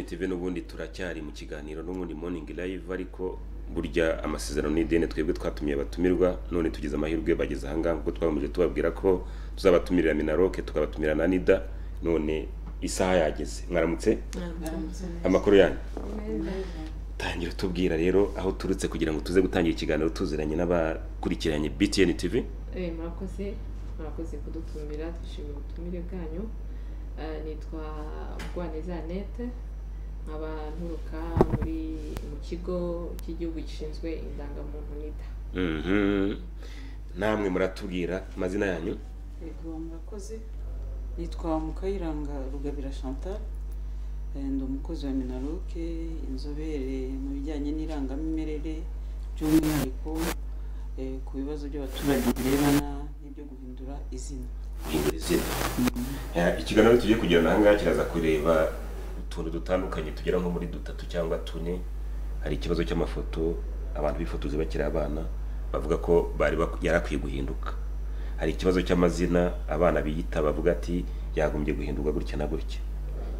tv n'ubundi turacyari mu kiganiro n'ubundi morning live ariko burya amasezerano n'ideni twebwe twatumiye abatumirwa none tugize amahirwe bageze ahangaha kuko twakomeje tubabwira ko tuzabatumirira minaroke tukabatumira na nida none isaha yageze mwaramutse amakuru yanyu tangira utubwira rero aho turutse kugira ngo tuze gutangira ikiganiro tuziranye n'abakurikiranye btn tv Eh, mwakoze mwakoze kudutumira twishimiye ubutumire bwanyu Eh, nitwa Rwaneza Annette nkaba nturuka muri mu kigo cy'igihugu gishinzwe indangamuntu NIDA Mhm. namwe muratubwira amazina yanyu Yego murakoze nitwa Mukayiranga Rugabira Chantal Eh, ndi umukozi wa Minaroke inzobere mu bijyanye n'irangamimerere by'umwihariko eh, ku bibazo by'abaturage birebana n'ibyo guhindura izina guhindura izina Eh, ikiganiro tugiye kugirana ahangaha kiraza kureba utuntu dutandukanye tugera nko muri dutatu cyangwa tune hari ikibazo cy'amafoto abantu bifotoza bakiri abana bavuga ko bari bak- yari akwiye guhinduka hari ikibazo cy'amazina abana biyita bavuga ati yagombye guhindurwa gutya na gutya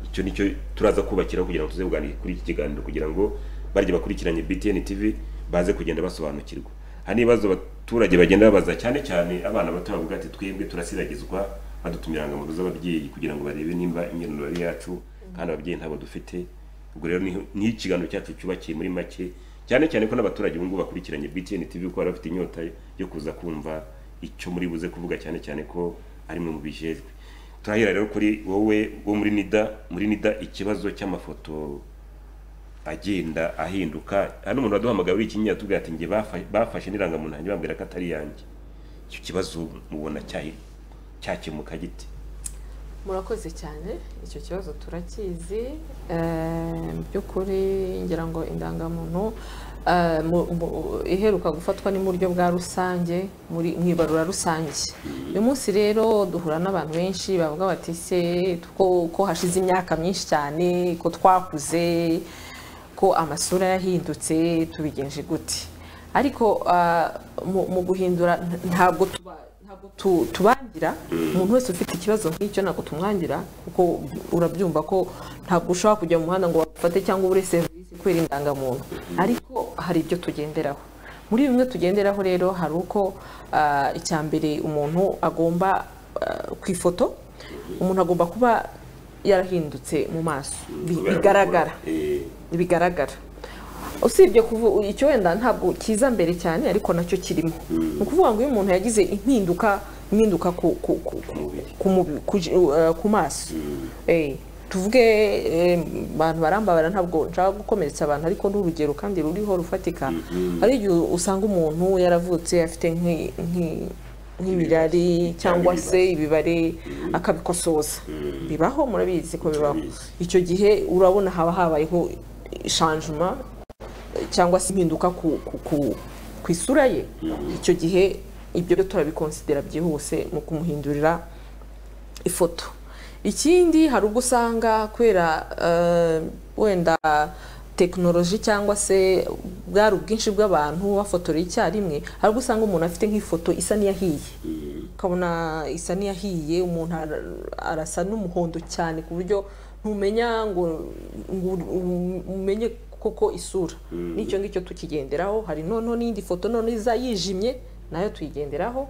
icyo ni cyo turaza kubakiraho kugira ngo tuze kuganira kuri iki kiganiro kugira ngo barya bakurikiranye btn tv baze kugenda basobanukirwa hari n'ibibazo abaturage bagenda babaza cyane cyane abana bato bavuga ati twebwe turasiragizwa badutumira ngo mu rugo z'ababyeyi kugira ngo barebe nimba imyirondoro ari yacu kandi ababyeyi ntabwo dufite ubwo rero niho- niho ikiganiro cyacu cyubakiye muri make cyane cyane ko n'abaturage ubu ngubu bakurikiranye btn tv ko bari bafite inyota yo kuza kumva icyo muri buze kuvuga cyane cyane ko ari mwe mubijejwe turahera rero kuri wowe wo muri nida muri nida ikibazo cy'amafoto agenda ahinduka hano umuntu waduhamagaye uri kinyinya atubwira ati njye bafa- bafashe n'irangamuntu yanjye bambwira ko atari yanjye icyo kibazo mubona cyahi- cyakemuka gite murakoze cyane icyo kibazo turakizi Eh, mu by'ukuri ngira ngo indangamuntu eh, mu- mu- iheruka gufatwa ni mu buryo bwa rusange muri mu ibarura rusange uyu munsi rero duhura n'abantu benshi bavuga bati se ko- ko hashize imyaka myinshi cyane ko twakuze ko amasura yahindutse tubigenje gute ariko ah, mu- mu guhindura ntabwo tuba ntabwo tu- tubangira umuntu wese ufite ikibazo nk'icyo ntabwo tumwangira kuko urabyumva ko ntabwo ushobora kujya mu muhanda ngo bafate cyangwa ubure serivisi kubera indangamuntu ariko hari ibyo tugenderaho muri bimwe tugenderaho rero hari uko ah, icya mbere umuntu agomba ah, ku ifoto umuntu agomba kuba yarahindutse mu maso bi- bigaragara Eh, bigaragara usibye kuvu icyo wenda ntabwo kiza mbere cyane ariko nacyo kirimo ni ukuvuga ngo iyo umuntu yagize impinduka impinduka ku ku ku mubiri. ku mubi- ku ji- uh, ku maso Eh, tuvuge eh, abantu barambabara ntabwo nshaka gukomeretsa abantu ariko ni urugero kandi ruriho rufatika hari igihe usanga umuntu yaravutse afite nk'i- nk'i- nk'imirari cyangwa se ibibare akabikosoza bibaho murabizi ko bibaho Turabizi. icyo gihe urabona haba habayeho ishanjuma cyangwa se impinduka ku, ku, ku, ku isura ye icyo gihe ibyo byo turabikonsidera byihuse mu kumuhindurira ifoto ikindi hari ubwo usanga kubera eh, wenda tekinoloji cyangwa se bwari ubwinshi bw'abantu bafotora icyarimwe hari ubwo usanga umuntu afite nk'ifoto isa n'iyahiye ukabona isa n'iyahiye umuntu ara- arasa n'umuhondo cyane ku buryo ntumenya ngo ngo u- umenye koko isura n'icyo ngicyo tukigenderaho hari noneho n'indi foto noneho iza yijimye nayo tuyigenderaho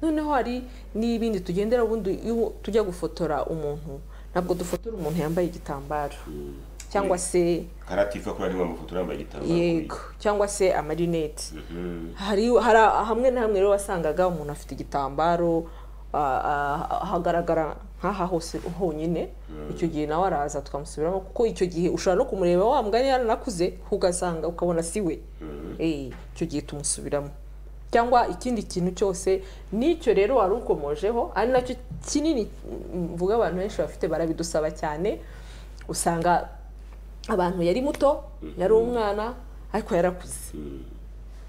noneho hari n'ibindi tugendera ubundi iyo tujya gufotora umuntu ntabwo dufotora umuntu yambaye igitambaro cyangwa se karatifa kuri ari mafoto urambaye igitambaro yego cyangwa se amarinete Mhm. hari hari hamwe na hamwe rero wasangaga umuntu afite igitambaro ah, ah, hagaragara nk'aha hose honyine icyo gihe nawe araza tukamusubiramo kuko icyo gihe ushobora no kumureba wa mugani yaranakuze ugasanga ukabona si we Eh, icyo gihe tumusubiramo cyangwa ikindi kintu cyose n'icyo rero wari ukomojeho ari nacyo kinini mm, mvuga abantu benshi bafite barabidusaba cyane usanga abantu yari muto yari umwana ariko yarakuze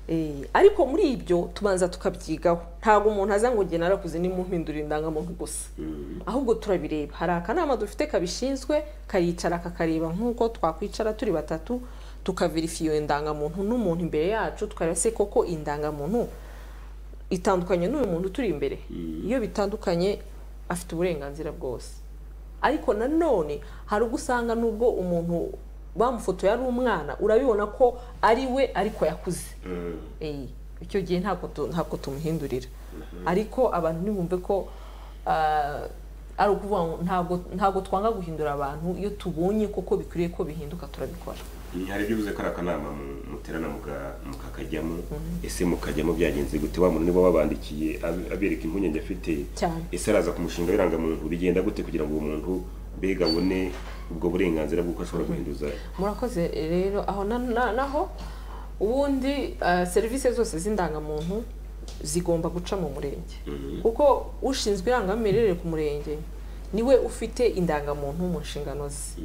Eh, ariko muri ibyo tubanza tukabyigaho ntabwo umuntu aza ngo njye narakuze nimumpindurira indangamuntu gusa ahubwo turabireba hari akanama dufite kabishinzwe karicara kakareba nk'uko twakwicara turi batatu tukaverifiya iyo ndangamuntu n'umuntu imbere yacu tukareba se koko indangamuntu itandukanye n'uyu muntu turi imbere iyo bitandukanye afite uburenganzira bwose ariko nanone hari ubwo usanga nubwo umuntu bamufotoye ari umwana urabibona ko ari we ariko yakuze Eh, icyo gihe ntabwo tu- ntabwo tumuhindurira ariko abantu ntibumve ko ah, ari ukuvuga ngo ntabwo ntabwo twanga guhindura abantu iyo tubonye koko bikwiriye ko bihinduka turabikora hari ibyo uvuze ko ari akanama mu- muterana muga- mukakajyamo ese mukajyamo byagenze gute wa muntu niba wabandikiye ab- abereka impungenge afite Cyane. ese araza ku mushinga w'irangamuntu bigenda gute kugira ngo uwo muntu mbega abone ubwo burenganzira bw'uko ashobora guhinduza murakoze rero aho na- na- naho ubundi eh, serivisi zose z'indangamuntu zigomba guca mu murenge kuko ushinzwe irangamimerere ku murenge niwe ufite indangamuntu mu nshingano ze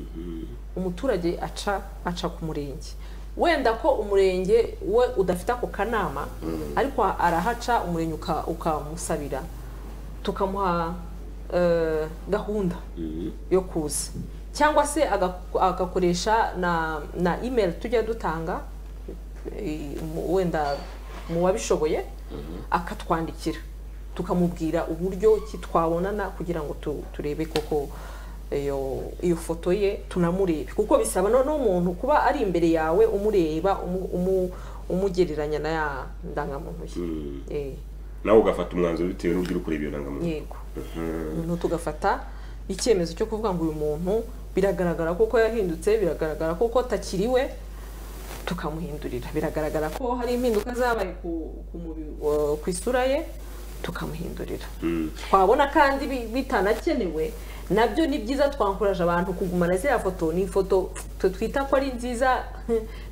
umuturage aca aca ku murenge wenda ko umurenge we udafite ako kanama ariko arahaca umurenge uka- ukamusabira tukamuha eh, gahunda yo kuza cyangwa se aga- agakoresha na na email tujya dutanga eh, mu- wenda mu wabishoboye akatwandikira tukamubwira uburyo ki twabonana kugira ngo tu- turebe koko iyo iyo foto ye tunamurebe kuko bisaba noneho umuntu kuba ari imbere yawe umureba umu- umu- umugereranya na ya ndangamuntu ye Eh, nawe ugafata umwanzuro bitewe n'uburyo uri kureba iyo ndangamuntu yego noneho tugafata icyemezo cyo kuvuga ngo uyu muntu biragaragara koko yahindutse biragaragara koko atakiriwe tukamuhindurira biragaragara ko hari impinduka zabaye ku- ku mubi- wa- ku isura ye tukamuhindurira Mm. twabona kandi bi- bitanakenewe nabyo ni byiza twankuraje abantu kugumana ziriya foto ni ifoto twe twita ko ari nziza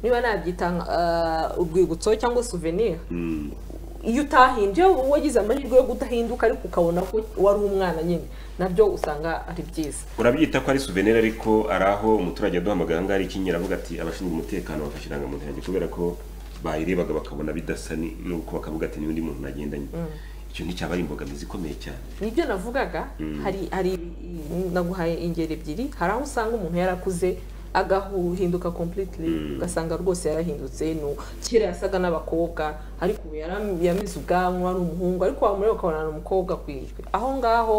niba nabyita eh, urwibutso cyangwa souvenir Mm. iyo utahinduye wagize amahirwe yo kudahinduka ariko ukabona ko wari umwana nyine nabyo usanga ari byiza urabyita ko ari souvenir ariko ari aho umuturage aduhamagara ngaho ikinyera avuga ati abashinzwe umutekano bafashe indangamuntu yanjye kubera ko bayirebaga bakabona bidasa ni- nuko bakavuga ati n'undi muntu nagendanye icyo nticyaba ari imbogamizi ikomeye cyane nibyo navugaga hari hari naguhaye ingero ebyiri hari aho usanga umuntu yarakuze agahinduka completely ugasanga rwose yarahindutse nu kera yasaga n'abakobwa ariko ubu yaram- yamize ubwanwa ari umuhungu ariko wamureba ukabona ni umukobwa ku ijwi aho ngaho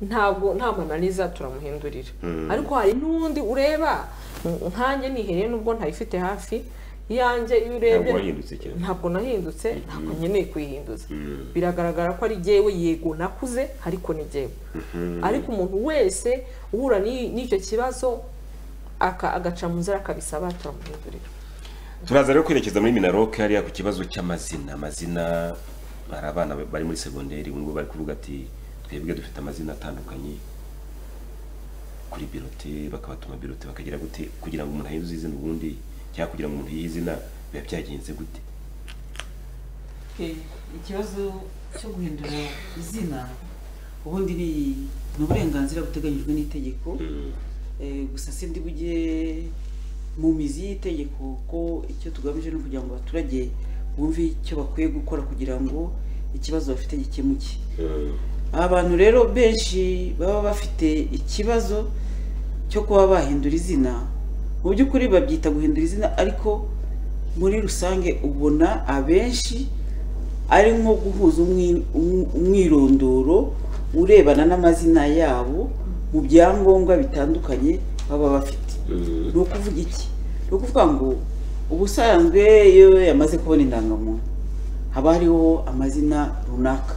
ntabwo nta mananiza turamuhindurira ariko hari n'undi ureba nkanjye nihereye nubwo ntayifite hafi iyanjye iyo urebye ntabwo wahindutse cyane ntabwo nahindutse ntabwo nkeneye kuyihinduza Mm. biragaragara ko ari jyewe yego nakuze ariko ni jyewe ariko umuntu wese uhura n'i- n'icyo kibazo aka- agaca mu nzira akabisaba turamuhindurira turaza rero kwerekeza muri minaroke hariya ku kibazo cy'amazina amazina hari abana bari muri segonderi ubu ngubu bari kuvuga ati twebwe dufite amazina atandukanye kuri birote bakabatuma birote bakagira gute kugira ngo umuntu ahinduze izina ubundi cyangwa kugira ngo umuntu yihe izina biba byagenze gute Eh, ikibazo cyo guhindura izina ubundi ni ni uburenganzira buteganyijwe n'itegeko Eh, gusa sindi bujye mu mizi y'itegeko ko icyo tugamije ni ukugira ngo abaturage bumve icyo bakwiye gukora kugira ngo ikibazo bafite gikemuke abantu rero benshi baba bafite ikibazo cyo kuba bahindura izina mu by'ukuri babyita guhindura izina ariko muri rusange ubona abenshi ari nko guhuza umwi- um- umwirondoro urebana n'amazina yabo mu byangombwa bitandukanye baba bafite ni ukuvuga iki ni ukuvuga ngo ubusanzwe iyo yamaze kubona indangamuntu haba hariho amazina runaka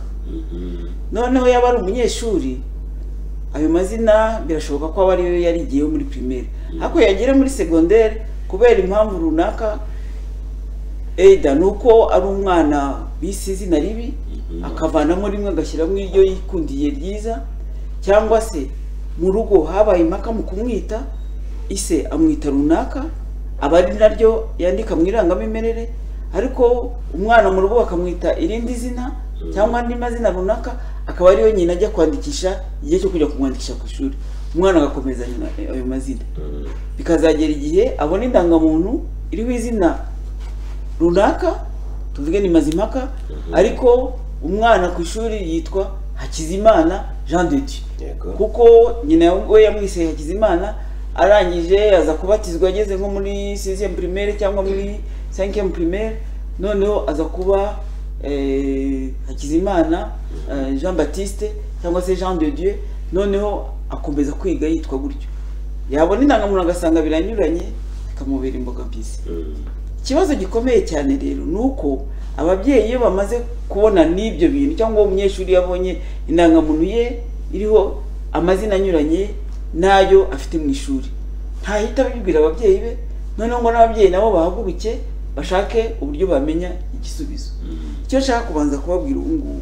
noneho yaba ari umunyeshuri ayo mazina birashoboka ko aba ariyo yarigiyeho muri pirimeri ariko yagera muri segonderi kubera impamvu runaka eda ni uko ari umwana bise izina ribi akavanamo rimwe agashyiramo iryo yikundiye ryiza cyangwa se mu rugo habaye impaka mu kumwita ise amwita runaka aba ari naryo yandika mu irangamimerere ariko umwana mu rugo bakamwita irindi zina cyangwa andi mazina runaka akaba ariyo nyina ajya kwandikisha igihe cyo kujya kumwandikisha ku ishuri umwana agakomeza nyina ayo mazina bikazagera igihe abona indangamuntu iriho izina runaka tuvuge ni mazimpaka ariko umwana ku ishuri yitwa hakizimana jean de dieu Yego. kuko nyina we yamwise hakizimana arangije aza kubatizwa ageze nko muri sixième primaire cyangwa muri cinquième primaire noneho aza kuba eh, hakizimana eh, jean baptiste cyangwa se jean de dieu noneho akomeza kwiga yitwa gutyo yabona indangamuntu agasanga biranyuranye bikamubera imbogamizi ikibazo gikomeye cyane rero ni uko ababyeyi iyo bamaze kubona n'ibyo bintu cyangwa uwo munyeshuri yabonye indangamuntu ye iriho amazina anyuranye n'ayo afite mu ishuri ntahita abibwira ababyeyi be noneho ngo n'ababyeyi nabo bahaguruke bashake uburyo bamenya igisubizo icyo nshaka kubanza kubabwira ubu ngubu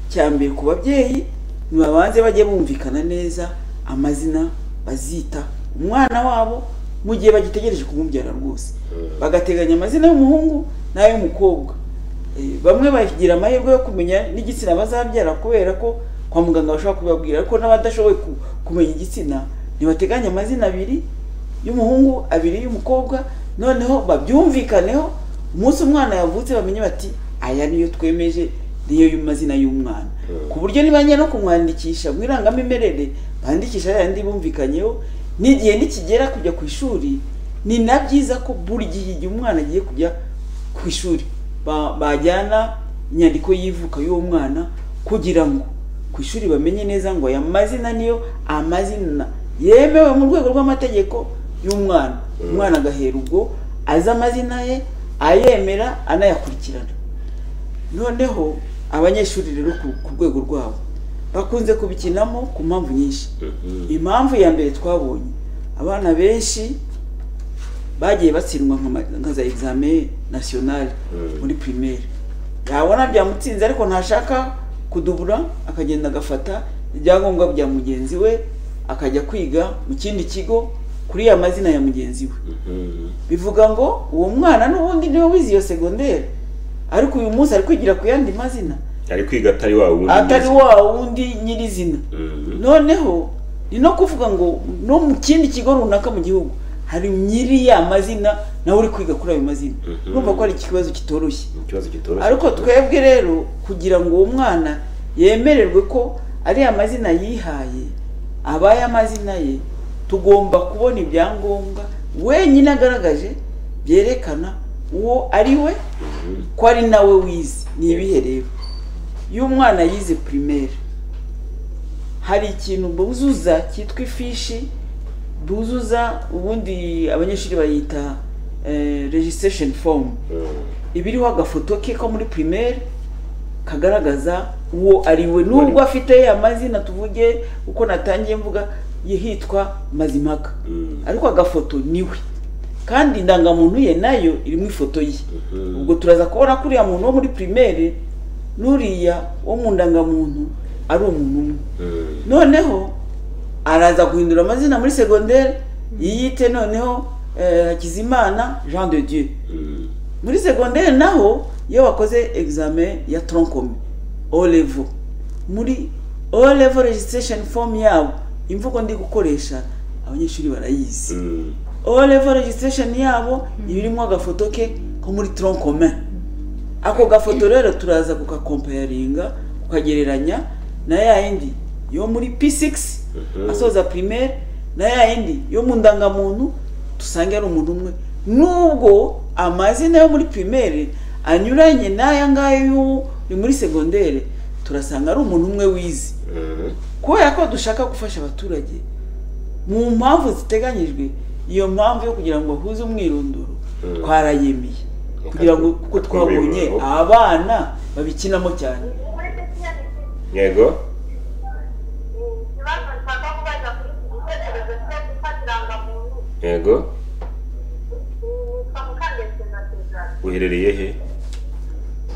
cya mbere ku babyeyi ntibabanze bajye bumvikana neza amazina bazita umwana wabo mu gihe bagitegereje kumubyara rwose bagateganya amazina y'umuhungu n'ay'umukobwa Eh, bamwe bagira amahirwe yo kumenya n'igitsina bazabyara kubera ko kwa muganga bashobora kubibabwira ariko n'abadashoboye ku- kumenya igitsina ntibateganya amazina abiri y'umuhungu abiri y'umukobwa noneho babyumvikaneho umunsi umwana yavutse bamenye bati aya niyo twemeje niyo mazina y'umwana ku buryo nibajya no kumwandikisha mu irangamimerere bandikisha yayandi bumvikanyeho n'igihe nikigera kujya ku ishuri ni na byiza ko buri gihe igihe umwana agiye kujya ku ishuri ba- bajyana inyandiko y'ivuka y'uwo mwana kugira ngo ku ishuri bamenye neza ngo aya mazina niyo amazina yemewe mu rwego rw'amategeko y'umwana umwana agahera ubwo azi amazina ye ayemera anayakurikirana noneho abanyeshuri rero ku- ku rwego rwabo bakunze kubikinamo ku mpamvu nyinshi impamvu ya mbere twabonye abana benshi bagiye batsindwa nka ma- nka za egizame nasiyonari Mm. muri pirimeri yabona byamutsinze ariko ntashaka kudubura akagenda agafata ibyangombwa bya mugenzi we akajya kwiga mu kindi kigo kuri ya mazina ya mugenzi we bivuga ngo uwo mwana n'ubundi niwe wize iyo segonderi ariko uyu munsi ari kwigira ku yandi mazina ari kwiga atari wa wundi atari nyirizina. wa wundi nyirizina Mhm. noneho ni no kuvuga ngo no mu kindi kigo runaka mu gihugu hari nyiri ya mazina nawe uri kwiga kuri ayo mazina Mhm. urumva ko ari ikibazo kitoroshye Ni ikibazo kitoroshye ariko twebwe rero kugira ngo uwo mwana yemererwe ko ari amazina yihaye abaye amazina ye tugomba kubona ibyangombwa wenyine agaragaje byerekana uwo ari we Mhm. ko ari nawe wize ni ibihe rero iyo umwana yize primaire hari ikintu buzuza cyitwa ifishi buzuza ubundi abanyeshuri bayita eh, registration form Mhm. iba iriho agafoto ke ko muri primaire kagaragaza uwo ari we nubwo afite amazina tuvuge uko natangiye mvuga yitwa mazimaka Mhm. ariko agafoto niwe kandi indangamuntu ye nayo irimo ifoto ye Mhm. ubwo turaza kubona ko uriya muntu wo muri primaire n'uriya wo mu ndangamuntu ari umuntu umwe Mhm. noneho araza guhindura amazina muri segonderi yiyite noneho eh, hakizimana jean de dieu Mhm. muri segonderi naho iyo wakoze examen ya troncome o level muri o level registration form yabo imvugo ndi gukoresha abanyeshuri barayizi Mhm. o level registration yabo iba irimo agafoto ke ko muri troncome ako gafoto rero turaza kukakompayaringa kukagereranya na ya yindi yo muri p6 Mhm. asoza primaire na ya yindi yo mu ndangamuntu dusange ari umuntu umwe nubwo amazina yo muri primaire anyuranye n'aya ngaya y'u- yo muri segondere turasanga ari umuntu umwe wize Mhm. kubera ko dushaka gufasha abaturage mu mpamvu ziteganyijwe iyo mpamvu yo kugira ngo bahuze umwirondoro Mm. twarayemeye kugira ngo kuko Twumve twabonye ibibazo. abana babikinamo cyane yego ikibazo nshaka kubaza kuri iki gitekerezo cyo gufata irangamuntu yego nitwa mukandetse na sezara uherereye he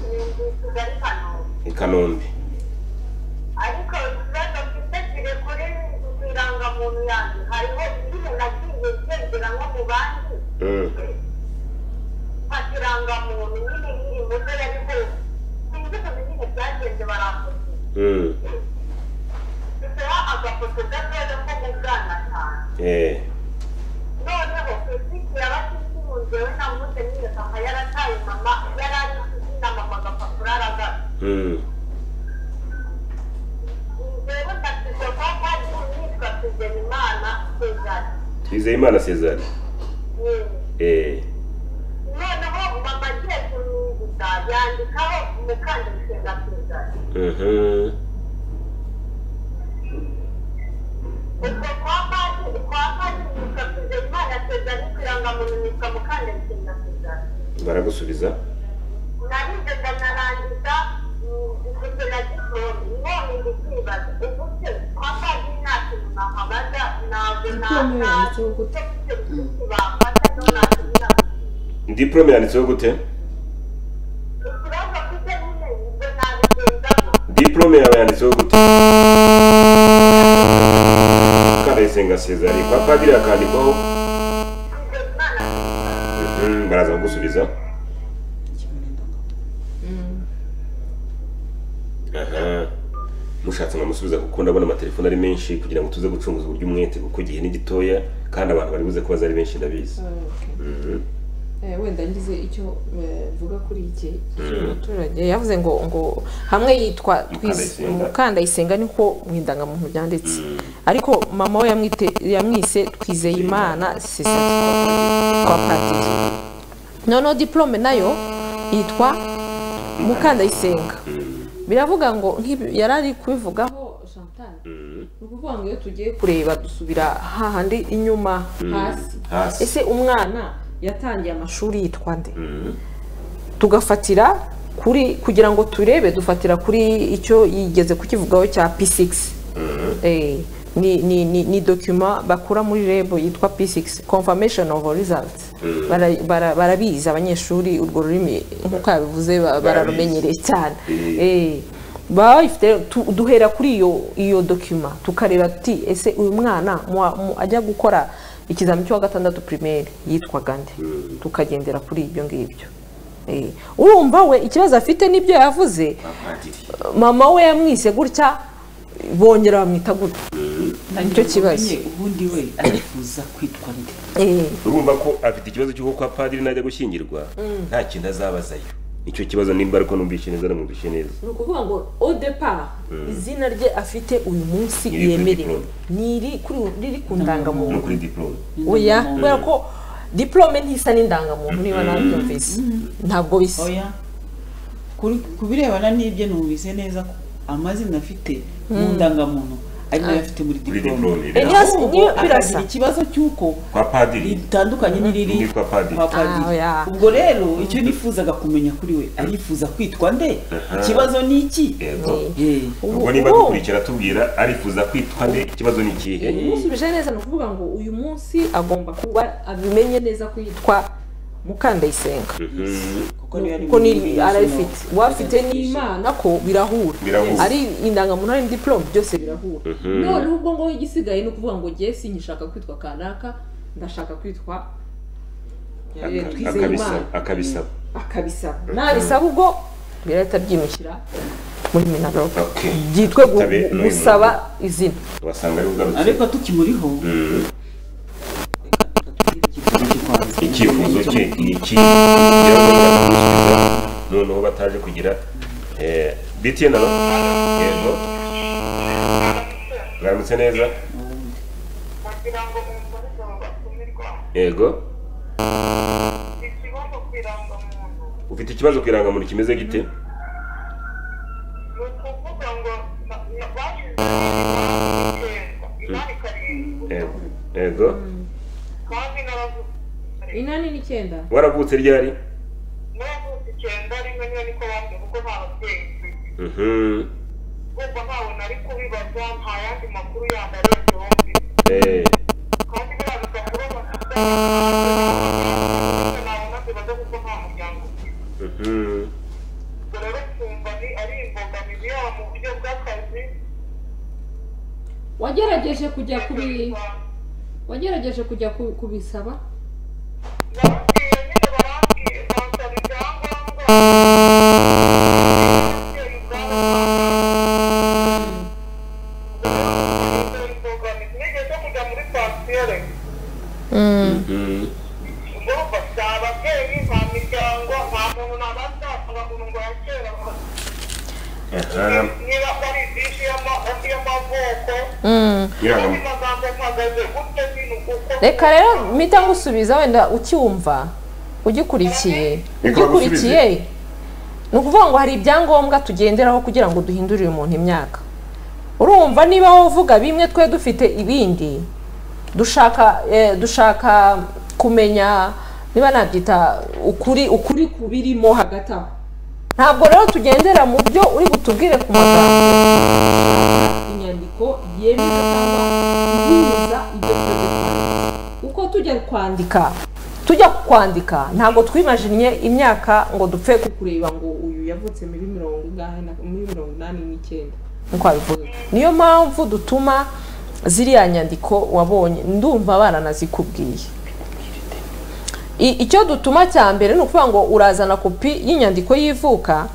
ni ndi kigali kanombe i kanombe ariko ikibazo mfite kiri kuri irangamuntu yanjye hariho igihe nagiye ngendera nko mu bandi Mhm. mfata irangamuntu nyine nyiri muto yari hose sinzi ukuntu nyine byagenze baramutse Mhm. duseho agafoto gatoya ko mu bwana cyane Eh. noneho kwisikira abatisunze we na munsi nyine papa yarataye mama yari ari kuzina mama agapapuro aragara Mhm. njyewe ndasize kwa padiri nitwa tuzenimana sezari twizeyimana césar yewe Eh. noneho mama agiye kumwibuka yandikaho umukandishinga sezari Mhm. ubwo kwa padiri kwa padiri nitwa tuzenimana nasezera ariko irangamuntu nitwa mukandagirwa nasezera baragusubiza narigaga narangiza ifoto na gisozi none ndi kwibaza ubuse kwa padiri nta kintu nahabaga ntabwo natazi icyo kintu bafata no nakubwira diporome yanditseho gute ikibazo mfite nyine ibyo nabigenzaho diporome yawe yanditseho gute kandayisenga sezari kwa padiri hakandikwaho ibyo imana Mhm, baraza kugusubiza aha mushatse mwamusubiza kuko ndabona amatelefone ari menshi kugira ngo tuze gucunguza uburyo umwete kuko igihe ni gitoya kandi abantu bari buze kubaza ari benshi ndabizi Mhm. Eh, wenda ngize icyo eh, mvuga kuri iki cy'uyu muturage yavuze ngo ngo hamwe yitwa Twiz- Mukandayisenga. mukandayisenga niko mu indangamuntu byanditse ariko mama we yamwite yamwise twizeyimana sisati kwa padiri noneho diplome nayo yitwa mukandayisenga biravuga ngo nk'ibi yari ari kubivugaho Chantal Mhm. ni ukuvuga ngo iyo tugiye kureba dusubira hahandi inyuma hasi hasi ese umwana yatangiye amashuri yitwa nde Mhm. tugafatira kuri kugira ngo turebe dufatira kuri icyo yigeze kukivugaho cya p6 Eh, ni, ni, ni, ni dokima bakura muri reb yitwa p6 confirmation of results Bara- bara- barabizi abanyeshuri urwo rurimi nk'uko yabivuze ba- bararumenyereye cyane Eh. Eh, baba bayifite tu- duhera kuri iyo iyo dokima tukareba tuti ese uyu mwana mu- mu- ajya gukora ikizami cy'uwa gatandatu primaire yitwaga nde tukagendera kuri ibyo ngibyo Eh, urumva we ikibazo afite n'ibyo yavuze abapadiri mama we yamwise gutya bongera bamwita gutya Nicyo kibazo. ubundi we arifuza kwitwa nde Eh, urumva ko afite ikibazo cy'uko kwa padiri najya gushyingirwa nta kintu azabazayo nicyo kibazo nimba ariko numvise neza namwumvise neza ni ukuvuga ngo odepar izina rye afite uyu munsi Ni iri kuri yemerewe diplôme. niri kuri riri ku no ndangamuntu kuri diporome oya kubera ko diplome ntisa n'indangamuntu niba nabyumvise ntabwo bisa oya kuri ku birebana n'ibyo numvise neza ko amazina afite mu ndangamuntu ari nayo afite muri Muri diporome diplôme, birasa. Ahubwo Niyo birasa. akagira ikibazo cy'uko kwa padiri ritandukanye n'iriri Nitwa padiri. kwa padiri. Ah, oya. ubwo rero icyo nifuzaga kumenya kuri we arifuza kwitwa nde ikibazo ni iki yego Eh, ubwo niba dukurikira tubwira arifuza kwitwa nde ikibazo ni ikihe umusubije neza ni ukuvuga ngo uyu munsi agomba kuba abimenye neza ko yitwa mukandayisenga Mhm. kuko niyo ari kuko muri ni arayifite national uwafite presentation. n'imana ko birahura Birahura. ari indangamuntu ari diporome byose birahura none ubwo ngo igisigaye ni ukuvuga ngo jye sinyishaka kwitwa kanaka ndashaka kwitwa Aka- Twizeye akabisaba Imana. akabisaba akabisaba nabisaba ubwo birahita byimushyira muri minaloke Okay. byitwe gu- Tabe n'uyu gusaba izina wasanga ari ugarutse ariko tukimuriho icyifuzo cye ni iki kugira ngo batamusubiza noneho bataje kugira eh, btn alo yego mwaramutse neza kugira ngo mumvurize mu batumirwa yego ikibazo ku irangamuntu ufite ikibazo ku irangamuntu kimeze gite ni ukuvuga ngo na- na- bashyize ikibazo inani karindwi Yego. yego kandi n'abavuga inani n'icyenda waravutse ryari n'abavuga icyenda rimwe niyo niko bambwira kuko nta babyeyi mfite Mhm. ubwo ntawe nari kubibaza nta yandi makuru yandi arenzeho mfite Eh, kandi biriya bigakura amasuka nabona zibaza kuko nta muryango ufite mhm. ubwo rero twumva ni ari imbogamizi yaba mu buryo bw'akazi wagerageje kujya kubi wagerageje kujya ku- kubisaba nababwiye nyine barambwiye bansaba ibyangombwa ababyeyi ubwabo bansaba imbogamizi nigeze kujya muri pansiyere Mhm. urumva si ababyeyi nta miryango nta muntu nabasanga mu ngo ya kera Aha. niba ari byinshi y'amavoko Irangam- amagambo mpagaze gutyo nyine kuko reka rero mpita ngusubiza wenda ukiwumva ugikurikiye Reka ugikurikiye ni ukuvuga ngo hari ibyangombwa tugenderaho kugira ngo duhindurire umuntu imyaka urumva niba wowe uvuga bimwe twe dufite ibindi dushaka eh, dushaka kumenya niba nabyita ukuri ukuri ku birimo hagati aho ntabwo rero tugendera mu byo uri butubwire ku magambo inyandiko yemeza cyangwa ihuza ibyo tugiye kwandika uko tujya kwandika kwandika tujya kwandika ntabwo twimajinnye imyaka ngo dupfe ku- kureba ngo uyu yavutse muri mirongo ingahe na- muri mirongo inani n'icyenda nk'uko wabivuga niyo mpamvu dutuma ziriya nyandiko wabonye ndumva baranazikubwiye I- icyo dutuma cya mbere ni ukuvuga ngo urazana kopi y'inyandiko y'ivuka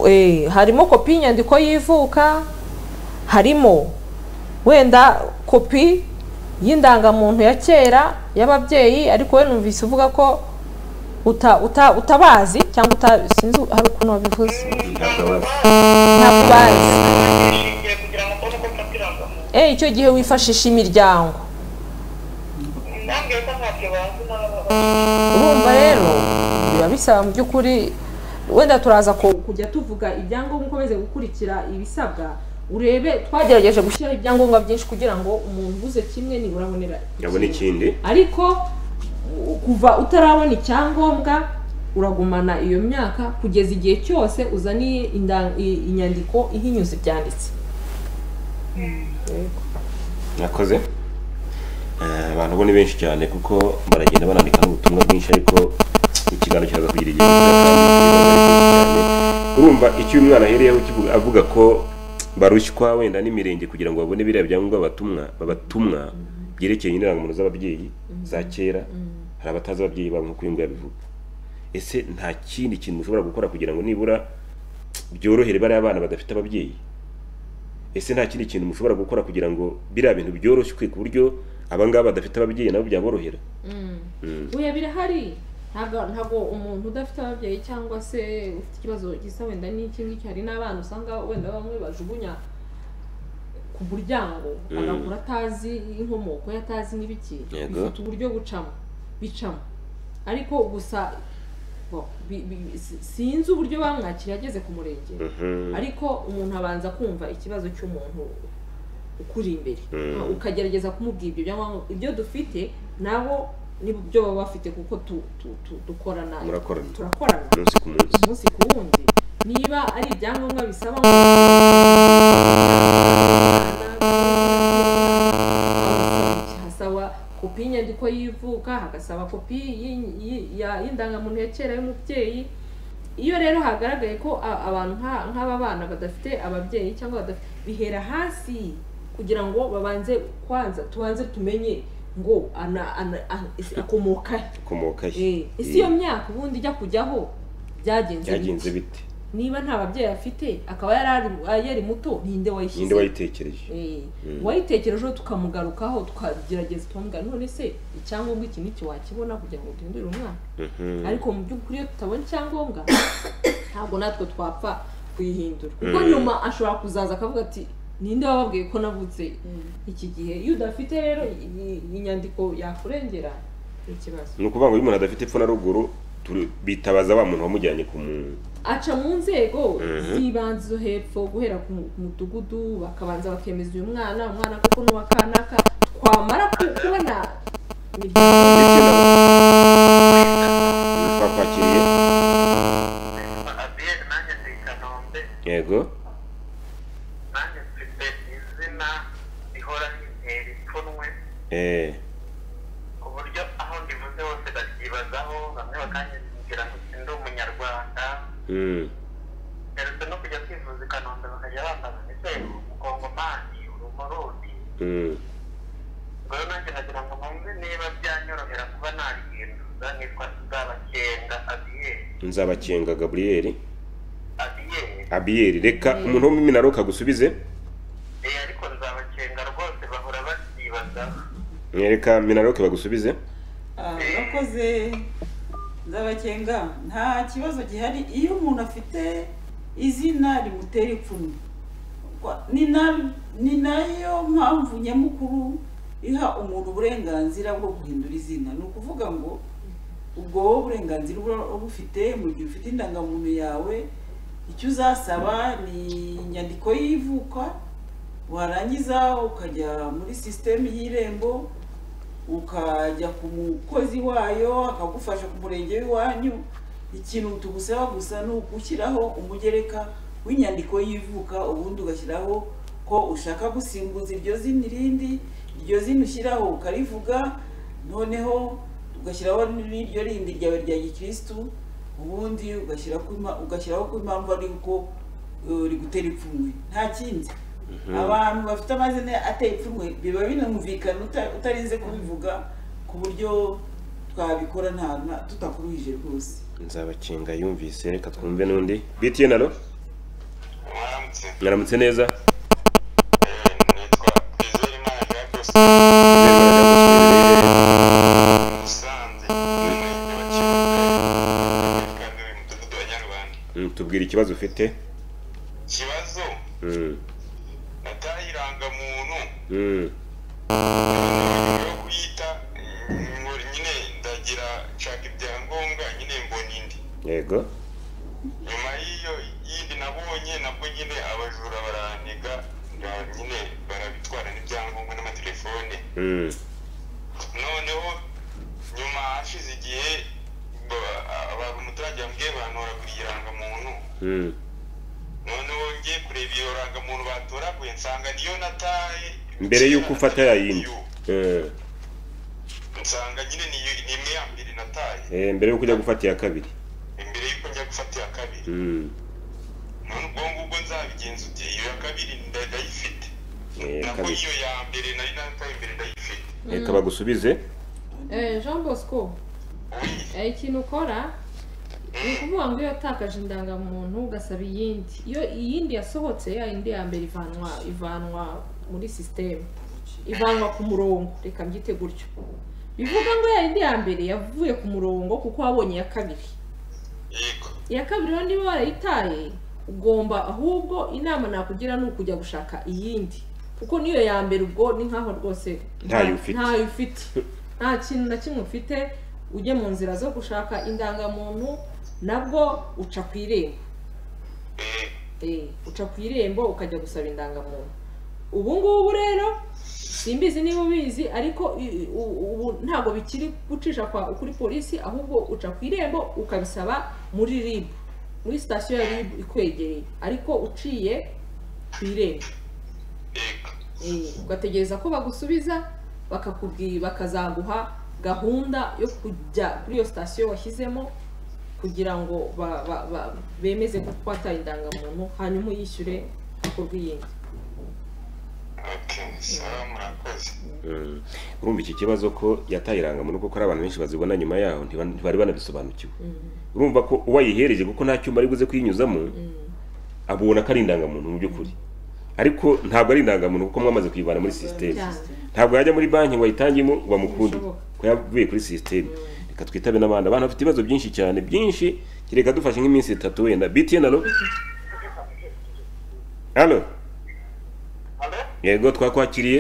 eh, harimo kopi y'inyandiko y'ivuka harimo wenda kopi y'indangamuntu ya kera y'ababyeyi ariko we numvise uvuga ko uta, uta, utabazi cyangwa uta, sinzi hari ukuntu wabivuze ntabwo abazi ntabwo ubazi Nishingiye kugira ngo mbone uko mfatira amakuru. Eh, icyo gihe wifashisha imiryango Nambwiye ko ntabyo bazi nabo. urumva rero biba bisaba mu by'ukuri wenda turaza ku kujya tuvuga ibyangombwa ukomeze gukurikira ibisabwa urebe twagerageje twagerageje gushyiraho ibyangombwa byinshi kugira ngo ngo umuntu uguze kimwe nibura abonera yabona ikindi ariko u- kuva utarabona icyangombwa uragumana iyo myaka kugeza igihe cyose uzaniye inda- i- inyandiko ihinyuza ibyanditse nakoze Eh, abantu bo ni benshi cyane kuko baragenda banandika n'ubutumwa bwinshi ariko ikiganiro kiraza kugira igihe gito kandi ikibazo ari byinshi cyane urumva icyo uyu mwana ahereyeho kivuga- avuga ko barushywa wenda n'imirenge kugira ngo babone biriya byangombwa batumwa babatumwa byerekeye indangamuntu z'ababyeyi za kera hari abatazi ababyeyi babo nk'uko uyu nguyu abivuga ese nta kindi kintu ushobora gukora kugira ngo nibura byorohere bariya bana badafite ababyeyi ese nta kindi kintu mushobora gukora kugira ngo biriya bintu byoroshywe ku buryo abangaba badafite ababyeyi nabo byaborohera oya birahari ntabwo ntabwo umuntu udafite ababyeyi cyangwa se ufite ikibazo gisa wenda n'iki ngiki hari n'abana usanga wenda bamwe bajugunya ku muryango Mm. agakura atazi inkomoko ye atazi n'ibiki Yego. bifite uburyo bucamo bicamo ariko gusa bo, bi- bi- si- sinzi uburyo bamwakira ageze ku murenge ariko umuntu abanza kumva ikibazo cy'umuntu ukuri imbere Mm. ukagerageza kumubwira ibyo byangombwa ibyo dufite nabo nibyo baba bafite kuko tu, tu, tu, dukorana Murakorana. turakorana umunsi ku munsi umunsi ku wundi niba ari ibyangombwa bisaba ngo hasaba kopi y'inyandiko y'ivuka hagasaba kopi y'i- y'i- ya- y'indangamuntu ya kera y'umubyeyi iyo rero hagaragaye ko a- abantu nka- nk'aba bana badafite ababyeyi cyangwa badafite bihera hasi kugira ngo babanze kwanza tubanze tumenye ngo ana- ana- ana- akomoka he ukomoka he Eh, isi iyo myaka ubundi ijya kujyaho byagenze byagenze bite? bite niba nta babyeyi afite akaba yari ari- yari muto ninde wayishyize ninde wayitekereje Eh, Mm. uwayitekerejeho tukamugarukaho tukagerageza twamubwira none se icyangombwa iki n'iki wakibona kugira ngo duhindure umwana Mhm. ariko mu by'ukuri iyo tutabona icyangombwa ntabwo natwe twapfa kuyihindura kuko Mm. nyuma ashobora kuzaza akavuga ati ninde wababwiye ko navutse iki gihe iyo udafite rero i- inyandiko yakurengera ni ikibazo ni ukuvuga ngo iyo umuntu adafite epfo na ruguru turi- bitabaza wa muntu wamujyanye ku muntu aca mu nzego Mhm. z'ibanze zo hepfo guhera ku mu- ku mudugudu bakabanza bakemeza uyu mwana umwana koko n'uwa kanaka twamara ku- kubona imiryango ndetse nabo twakwakiriye Abiyeri nanjye ndi Kanombe, yego nanjye mfite izina rihora rintera ipfunwe eh ku buryo aho ndivuze hose baryibazaho bamwe bakanyibwira ngo si ndi umunyarwanda mm. mperutse no kujya kwivuza i Kanombe bakajya bambaza ese uri umukongomani uri umurundi Mm. ubwo rero nanjye nagira ngo numve niba byanyorohera kuba narihindura nitwa nzabakenga abiyeri nzabakenga gaburiyeri abiyeri abiyeri reka umuntu wo mu minaruka agusubize Eh, ariko nzabakenga rwose bahora baryibazaho reka minaruke bagusubize Ah, urakoze nzabakenga nta kibazo gihari iyo umuntu afite izina rimutera ipfunwe Kwa- ni na- ni nayo mpamvu nyamukuru iha umuntu uburenganzira bwo guhindura izina ni ukuvuga ngo ubwo wowe uburenganzira uba ubufite mu gihe ufite indangamuntu yawe icyo uzasaba ni inyandiko y'ivuka warangiza ukajya muri sisitemu y'irembo ukajya ku mukozi wayo akagufasha ku murenge w'iwanyu ikintu tugusaba gusa ni ugushyiraho umugereka w'inyandiko y'ivuka ubundi ugashyiraho ko ushaka gusimbuza iryo zina irindi iryo zina ushyiraho ukarivuga noneho ugashyiraho n'iryo rindi ryawe rya gikirisitu ubundi ugashyira ku ima- ugashyiraho ko impamvu ari uko eh, rigutera ipfunwe nta kindi abantu bafite amazina ateye ipfunwe biba binumvikana uta- utarinze kubivuga ku buryo twabikora nta nta- tutakuruhije rwose nzabakinga yumvise reka twumve n'undi btn alo Mwaramutse. mwaramutse neza Eh, nitwa Twizerimana Jacques Musanze, umurenge wa Kibuga, kandi uri mu mudugudu wa Nyarubanda. Mm, tubwire ikibazo ufite Ikibazo Mm, nataye irangamuntu mm, yo kuyita mm, ngo nyine ndagira nshaka ibyangombwa nyine mbona indi yego nyuma y'iyo yindi nabonye nabwo nyine abajura baraniga nyine barabitwara n'ibyangombwa n'amatelefone Mm, noneho nyuma hashize igihe ba- aba- umuturage wambwiye bantoragura irangamuntu mm, noneho ngiye kureba iyo rangamuntu batoraguye nsanga niyo nataye mbere y'uko ufata ya yindi Mm, nsanga nyine ni- ni imwe ya mbere nataye eh, mbere y'uko ujya gufata iya kabiri imbere y'uko njya gufata iya kabiri Mm, none ubwo ngubwo nzabigenza ute iyo ya kabiri nda- ndayifite eh, nabwo kabiri iyo ya mbere nari nataye imbere ndayifite reka bagusubize Eh, jean bosco oui eh, ikintu ukora ni ukuvuga ngo iyo watakaje indangamuntu ugasaba iyindi iyo iyindi yasohotse ya yindi ya mbere ivanwa ivanwa muri sisiteme ivanwa ku murongo reka mbyite gutyo bivuga ngo ya yindi ya mbere yavuye ku murongo kuko wabonye iya kabiri yego iya kabiri rero niba warayitaye ugomba ahubwo inama nakugira ni ukujya gushaka iyindi kuko niyo ya mbere ubwo ni nkaho rwose Ntayo ufite. ntayo ufite nta kintu na kimwe ufite ujye mu nzira zo gushaka indangamuntu nabwo uca ku irembo Eh, Eh, uca ku irembo ukajya gusaba indangamuntu ubu ngubu rero simbizi niba ubizi ariko i- i- u- ubu ntabwo bikiri gucisha kwa kuri polisi ahubwo uca ku irembo ukabisaba muri ribu muri sitasiyo ya ribu ikwegereye ariko uciye ku irembo yego Eh, ugategereza ko bagusubiza bakakubwira bakazaguha gahunda yo kujya kuri iyo sitasiyo washyizemo kugira ngo ba- ba- ba- bemeze ko wataye indangamuntu hanyuma uyishyure ku bw'iyindi okay sawa murakoze Mm, urumva iki kibazo ko yataye irangamuntu kuko hari abantu benshi bazibona nyuma yaho ntiba- ntibari banabisobanukiwe urumva ko uwayihereje kuko nta cyuma ari buze kuyinyuzamo abona ko ari indangamuntu mu by'ukuri ariko ntabwo ari indangamuntu kuko mwamaze kuyivana muri sisiteme cyane ntabwo yajya muri banki ngo ayitangemo ngo bamukunde Bishoboka. ko yavuye kuri sisiteme reka twitabe n'abandi abantu bafite ibibazo byinshi cyane byinshi kereka dufashe nk'iminsi itatu wenda btn alo alo alo yego twakwakiriye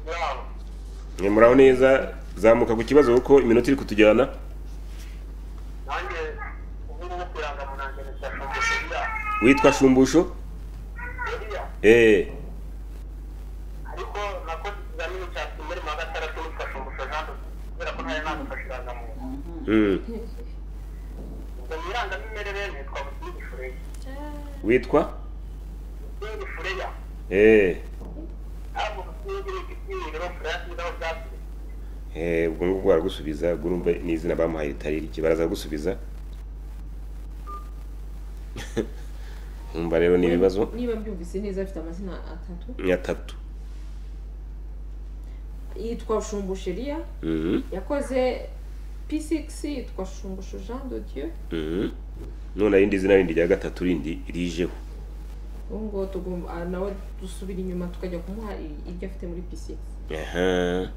yawe Mwe muraho neza zamuka ku kibazo kuko iminota iri kutujyana nanjye ubu ngubu ku irangamuntu ndashaka iriya witwa shumbusho iriya eh ariko nakoze ikizamini cya kimwe mu wa gatandatu n'ifasha umushahara kubera ko ntari nagufashe irangamuntu mm. ubwo mu irangamimerere nitwa busingi fureya witwa busingi fureya eh ntabwo busingi ni igitsina rero fureya si naho byaturutse Eh, ubwo ngubwo baragusubiza ubwo urumva n'izina bamuhaye ritari rike baraza gusubiza umva rero ni ibibazo niba mbyumvise neza afite amazina atatu atatu yitwa shumbusheriya Mhm, yakoze p6 yitwa shumbusho jean de dieu mhm. none irindi zina rindi rya gatatu rindi rijeho ubu ngubu tugomba ah, nawe dusubira inyuma tukajya kumuha i- ibyo afite muri p6 aha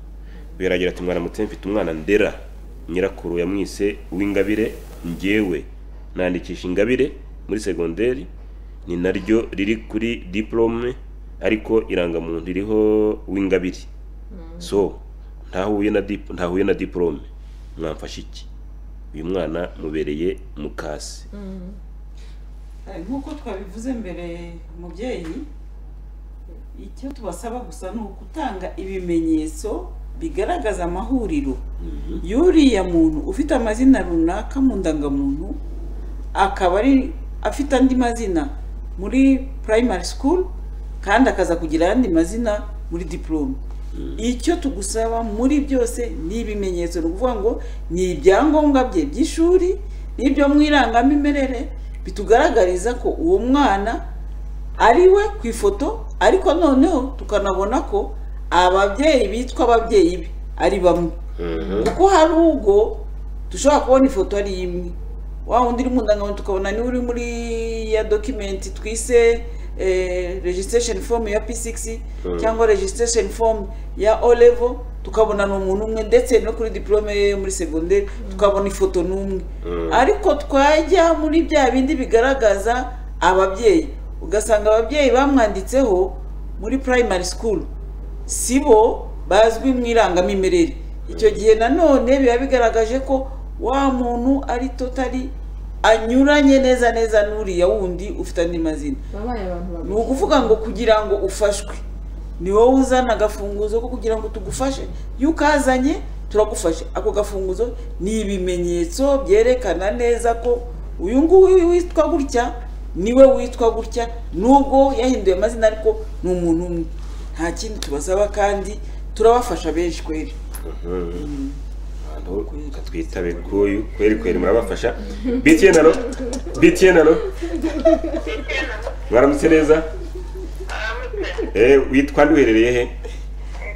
biragira ati mwaramutse mfite umwana ndera nyirakuru yamwise uw'ingabire njyewe nandikisha ingabire muri segonderi ni naryo riri kuri diplome ariko irangamuntu ririho uw'ingabire so ntahuye na dip- ntahuye na diplome mwamfasha iki uyu mwana mubereye mukasi Eh, nk'uko twabivuze mbere mubyeyi icyo tubasaba gusa ni ugutanga ibimenyetso bigaragaza amahuriro y'uriya muntu ufite amazina runaka mu ndangamuntu akaba ari afite andi mazina muri primary school kandi akaza kugira ayandi mazina muri diplome icyo tugusaba muri byose ni ibimenyetso ni ukuvuga ngo ni ibyangombwa bye by'ishuri n'ibyo mu irangamimerere bitugaragariza ko uwo mwana ari we ku ifoto ariko noneho tukanabona ko ababyeyi bitwa ababyeyi be ari bamwe kuko hari ubwo dushobora kubona ifoto ari imwe wa wundi uri mu ndangamuntu tukabona niwe uri muri ya dokimenti twise eh, registration form ya p6 cyangwa registration form ya o level tukabona ni umuntu umwe ndetse no kuri diplome ye yo muri segonderi tukabona ifoto n'umwe ariko twajya muri bya bindi bigaragaza ababyeyi ugasanga ababyeyi bamwanditseho muri primary school si bo bazwi mu irangamimerere icyo gihe nanone biba bigaragaje ko wa muntu ari totari anyuranye neza neza n'uriya wundi ufite andi mazina babaye abantu babiri ni ukuvuga ngo kugira ngo ufashwe ni wowe uzana agafunguzo ko kugira ngo tugufashe iyo ukazanye turagufashe ako gafunguzo ni ibimenyetso byerekana neza ko uyu nguyu witwa gutya niwe witwa gutya nubwo yahinduye amazina ariko ni umuntu umwe nta kindi tubasaba kandi turabafasha benshi kweri abantu katwitabe kuyu kweri kweri murabafasha btn alo btn alo mwaramutse neza aramutse Eh, witwa nde uherereye he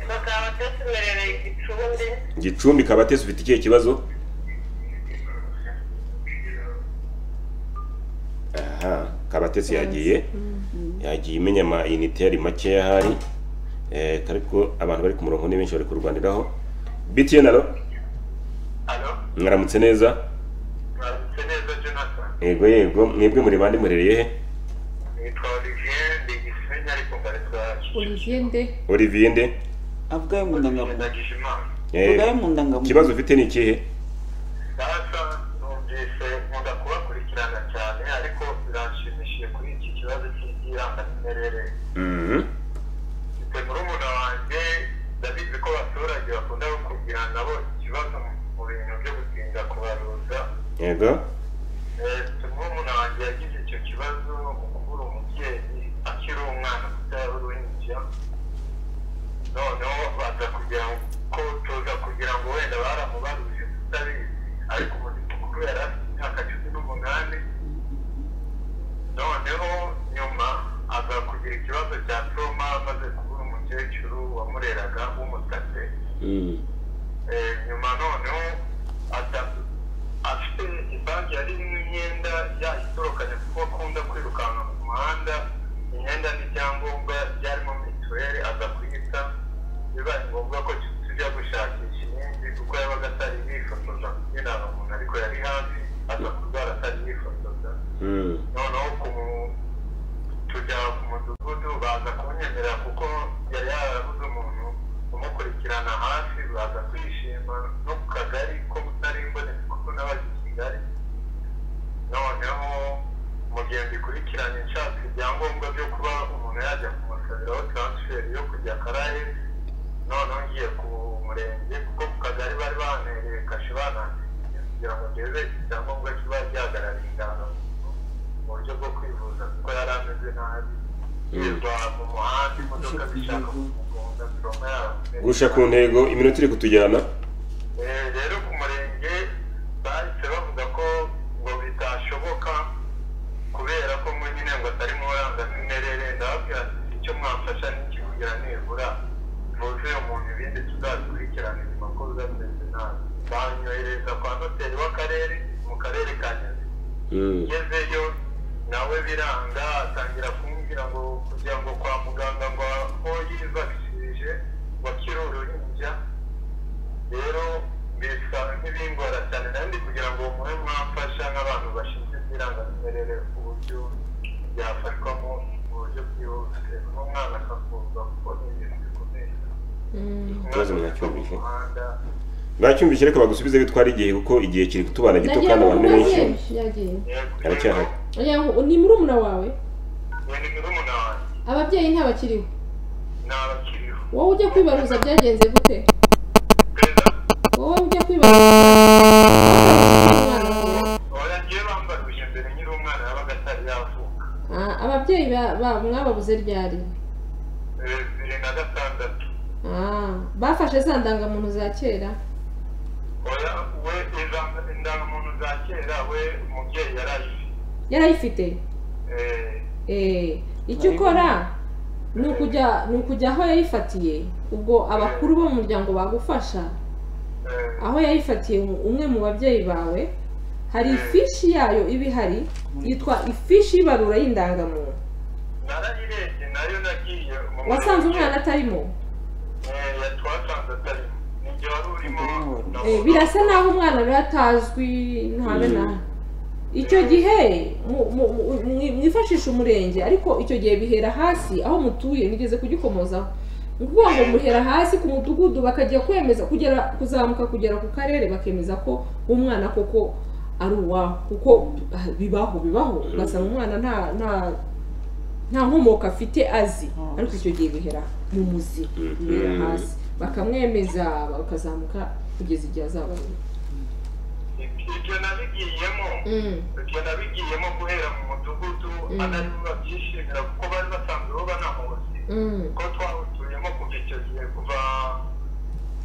bakaba batumerereye igicumbi gicumbi kabatesi ufite ikihe kibazo aha kabatesi yagiye yagiye imenya amayinite yari makeya ahari Eh, ariko abantu bari ku murongo ni benshi bari kurwaniraho btn alo alo mwaramutse neza mwaramutse neza jonathan yego yego mwebwe muri bande murereye he nitwa olivier ndi gisenyi ariko mbarizwa olivier nde olivier nde avugayo mu ndangamuntu ndagije imana Eh, avugayo mu ndangamuntu ikibazo ufite ni ikihe data numvise nkunda kubakurikirana cyane ariko biranshimishije kuri iki kibazo cy'irangamimerere Mhm. mfite murumuna wanjye ndabizi ko abaturage bakunda kugirana bo ikibazo mu bintu byo gutinda kubaruza yego murumuna wanjye yagize icyo kibazo mu kubura umubyeyi akiri umwana kuko yari uruhinja noneho baza kugira ngo ko tuza kugira ngo wenda baramubaruje tutabizi ariko umuvuduko mukuru yari afite imyaka cumi n'umunani noneho nyuma aza kugira ikibazo cya soma amaze kubura umukecuru wamureraga w'umusatsi Mm. Eh, nyuma noneho ata- afite ibanki yari irimo imyenda yayitorokanye kuko akunda kwirukanka mu muhanda imyenda n'ibyangombwa byarimo mituweli aza kuyita bibaye ngombwa ko tujya gushakisha iyindi kuko yabaga atari yifotoza kugira ngo umuntu ariko yari hafi aza kurwara atari yifotoza Mm. noneho ku mu- tujya ku mudugudu baza kunyemerera kuko yari yarabuze umuntu umukurikirana hafi baza kwishima no ku kagari ko mutari imbonetse kuko n'abajya i kigali noneho mu gihe mbikurikiranye nshaka ibyangombwa byo kuba umuntu yajya kumusabiraho taransiferi yo kujya karaye noneho ngiye ku murenge kuko ku kagari bari banereye kashe banangiye kugira ngo ndebe icyangombwa kiba gihagarariye indangamuntu mu buryo bwo kwivuza kuko yari ameze nabi yirirwa mu muhanda imodoka zishaka kumugonga ziroma yaramutse gusha ku ntego iminota iri kutujyana Eh, rero ku murenge bahise bavuga ko ngo bitashoboka kubera ko ngo nyine ngo atari mu rangamimerere ndababwira ati icyo mwamfasha n'ikikugira nibura muze uyu muntu ibindi tuzabikurikirana nyuma ko bizameze nabi banyohereza kwa noteri w'akarere mu karere ka nyabihu Mm. ngezeyo nawe biranga atangira kumubwira ngo kugira ngo kwa muganga ngo aho yibakishije wakire uruhinja rero bisa nk'ibingora cyane nandi kugira ngo muhe mwamfasha nk'abantu bashinzwe ibyirangamimerere ku buryo byafashwamo mu buryo bwihuse n'umwana akavurwa kuko ni ibintu bikomeye Ikibazo mwacyumvise umuhanda bacyumvise reka bagusubize bitwara igihe kuko igihe kiri kutubana gito nagiye kandi abantu ni benshi yagiye yagiye aracyahari Yego, ni murumuna wawe ubu ni murumuna wanjye ababyeyi ntabakiriho ntabakiriho wowe ujya kwibaruza byagenze gute perezida wowe ujya kwibaruza umwana wawe. bagiye bambaruje mbere nyiri umwana yabaga atari yavuka Ah, ababyeyi ba- ba- mwababuze ryari bibiri na gatandatu Ah, bafashe za ndangamuntu za kera oya we iza- indangamuntu za kera we umubyeyi yarayifite yarayifite Eh, Eh, icyo ukora ni ukujya ni ukujya aho yayifatiye ubwo abakuru bo mu muryango bagufasha eh, aho yayifatiye um- umwe mu babyeyi bawe hari ifishi yayo iba ihari yitwa ifishi y'ibarura y'indangamuntu narayirebye nayo nagiye mu wasanze murenge. umwana atarimo Eh, ya- twasanze atarimo nijye wari urimo na Eh, birasa naho umwana rero atazwi ntabe na icyo gihe mu- mu- mu- mwi- mwifashisha umurenge ariko icyo gihe bihera hasi aho mutuye nigeze kugikomozaho ni ukuvuga ngo muhera hasi ku mudugudu bakajya kwemeza kugera kuzamuka kugera ku karere bakemeza ko umwana koko ari uwaho kuko ah, bibaho bibaho ugasanga umwana nta nta nta nkomoko afite azi Oh. ariko icyo gihe bihera mu muzi bibera hasi bakamwemeza bakazamuka kugeza igihe azaba ibyo nabigiyemo ibyo nabigiyemo guhera mu mudugudu Mm. atari babyishimira kuko bari basanzwe bo banamuzi ko twawutuyemo kuva icyo gihe kuva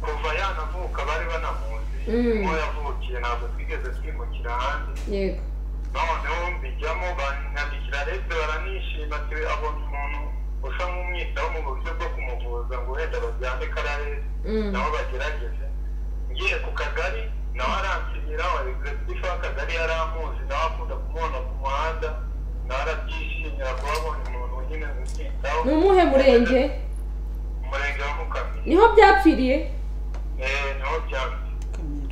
kuva yanavuka bari banamuzi Mm. aho yavukiye ntabwo twigeze twimukira ahandi yego noneho mbijyamo banyandikira leta baranishima ati abonye umuntu usa nk'umwitaho mu buryo bwo kumuvuza ngo wenda bajyane kararesi Mm. nabo bagerageze ngiye ku kagari nawe aransibira perezida w'akagari yari amuzi nawe akunda kumubona ku muhanda nawe arabyishimira kuba abonye umuntu nyine umwitaho ni umuhe murenge umurenge wa mukamira niho byapfiriye Eh, naho byambi kamera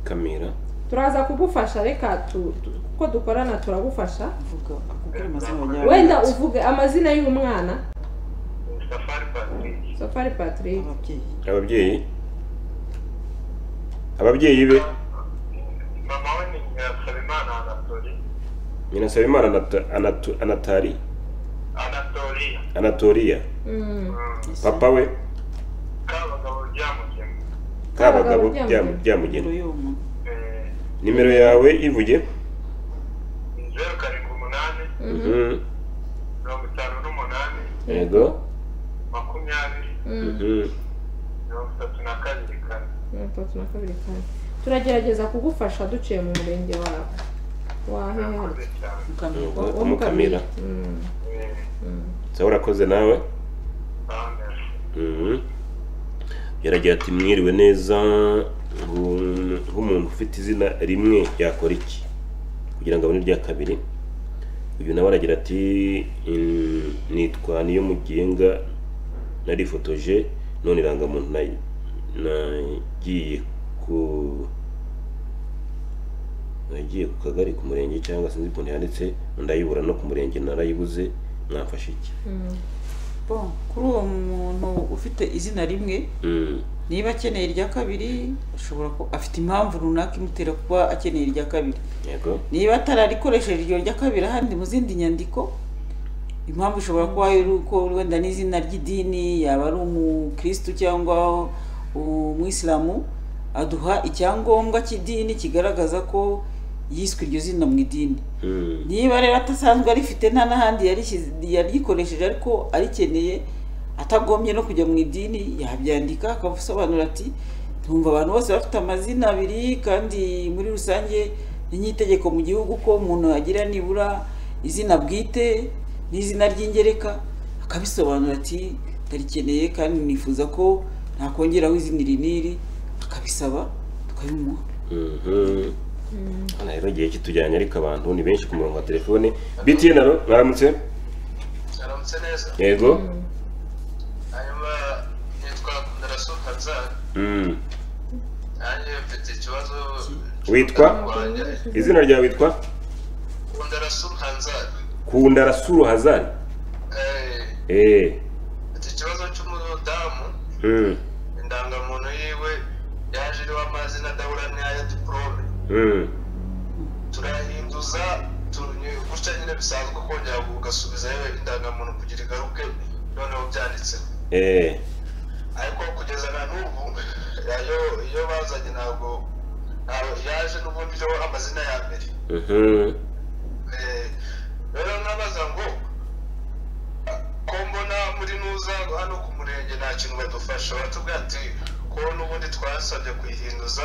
kamera turaza kugufasha reka tu- tu- kuko dukorana turagufasha avuga akubwira amazina abanyarwanda wenda uvuge amazina y'umwana safari patrick safari patrick ababyeyi ababyeyi ababyeyi be mama we ni nyirasabimana anatori nyinasaba imana Anata- Anatu- anatari anatoriya anatoriya Mm. papa we kabagabo ryamugema kabagabo Kabagabo Byamu- nimero byamugena y'uwo muntu nimero yawe ivuge zeru karindwi umunani Mhm. mirongo itanu n'umunani yego makumyabiri Mhm. mirongo itatu na kabiri kane Mirongo itatu na kabiri kane turagerageza kugufasha duciye mu murenge wawe wahehe murakoze cyane mukamira Yego, umukamira Eh, sawa urakoze nawe ah, merci. Mhm. yaragira ati mwiriwe neza ngo- nk'umuntu ufite izina rimwe yakora iki kugira ngo abone irya kabiri uyu nawe aragira ati "Mm, nitwa niyo mugenga narifotoje none irangamuntu nayi- nagiye ku nagiye ku kagari ku murenge cyangwa sinzi ukuntu yanditse ndayibura no ku murenge narayibuze mwamfashe iki bon kuri uwo muntu ufite izina rimwe Mm. niba akeneye irya kabiri ashobora ku- afite impamvu runaka imutera kuba akeneye irya kabiri yego niba atararikoresheje iryo rya kabiri ahandi mu zindi nyandiko impamvu ishobora kuba ari uko wenda n'izina ry'idini yaba ari umukirisitu cyangwa umwisilamu aduha icyangombwa cy'idini kigaragaza ko yiswe iryo zina mu idini Mm. niba rero atasanzwe arifite nta n'ahandi yarishyize- yarikoresheje ariko arikeneye atagombye no kujya mu idini yabyandika akasobanura ati ntumva abantu bose bafite amazina abiri kandi muri rusange ni nk'itegeko mu gihugu ko umuntu agira nibura izina bwite n'izina ry'ingereka akabisobanura ati ndarikeneye kandi nifuza ko nakongeraho izina iri n'iri akabisaba tukabimuha Mhm. Hano rero igihe kitujyanye ariko abantu ni benshi ku murongo wa telefone btn aro mwaramutse aramutse neza yego hanyuma nitwa ndarasu hazari Mm. nanjye mfite ikibazo witwa rwanjye izina ryawe witwa ndarasu hazari kunda rasuru hazari eh mfite ikibazo cy'umudamu Mm. indangamuntu yiwe yaje iriho amazi amazina adahura n'aya diporome turayahinduza tu- gutya nyine bisanzwe kongera ugasubizayo indangamuntu kugira igaruke noneho byanditseho eee ariko kugeza na n'ubu iyo iyo bazanye ntabwo ntabwo yaje n'ubundi iriho amazina ya mbere Eh, rero nabaza ngo ko mbona muri nuza hano ku murenge nta kintu badufasha batubwira ati ko n'ubundi twasabye kuyihinduza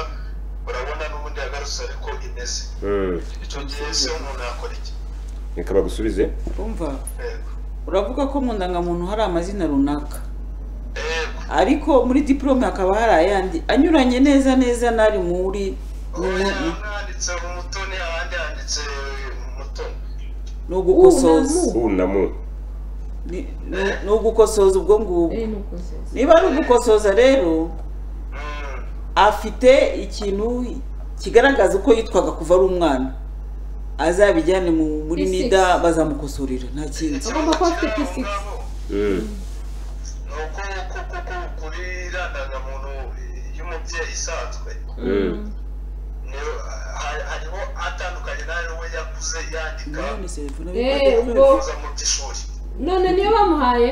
urabona n'ubundi yagarutse ariko imeze icyo gihe se umuntu yakora iki reka bagusubize umva yego uravuga ko mu ndangamuntu hari amazina runaka yego ariko muri diporome hakaba hari ayandi anyuranye neza neza n'ari muri mu- ubu mu- mu- handitse umutoni ahandi handitse umutoni ni ugukosoza Unamu. u na mu Ni- ni- ni ugukosoza ubwo ngubwo Eh, nuko sasa. niba ari ugukosoza rero afite ikintu kigaragaza uko yitwaga kuva ari umwana azabijyane mu- muri P6. nida bazamukosorera nta kindi Agomba kuba afite P6. ni uko kuko kuri iriya ndangamuntu y'umubyeyi isanzwe niyo ha- hariho atandukanye nayo we yakuze yandika None se mvuna Eh, bibaye- ubwo- kuza mu by'ishuri none niyo bamuhaye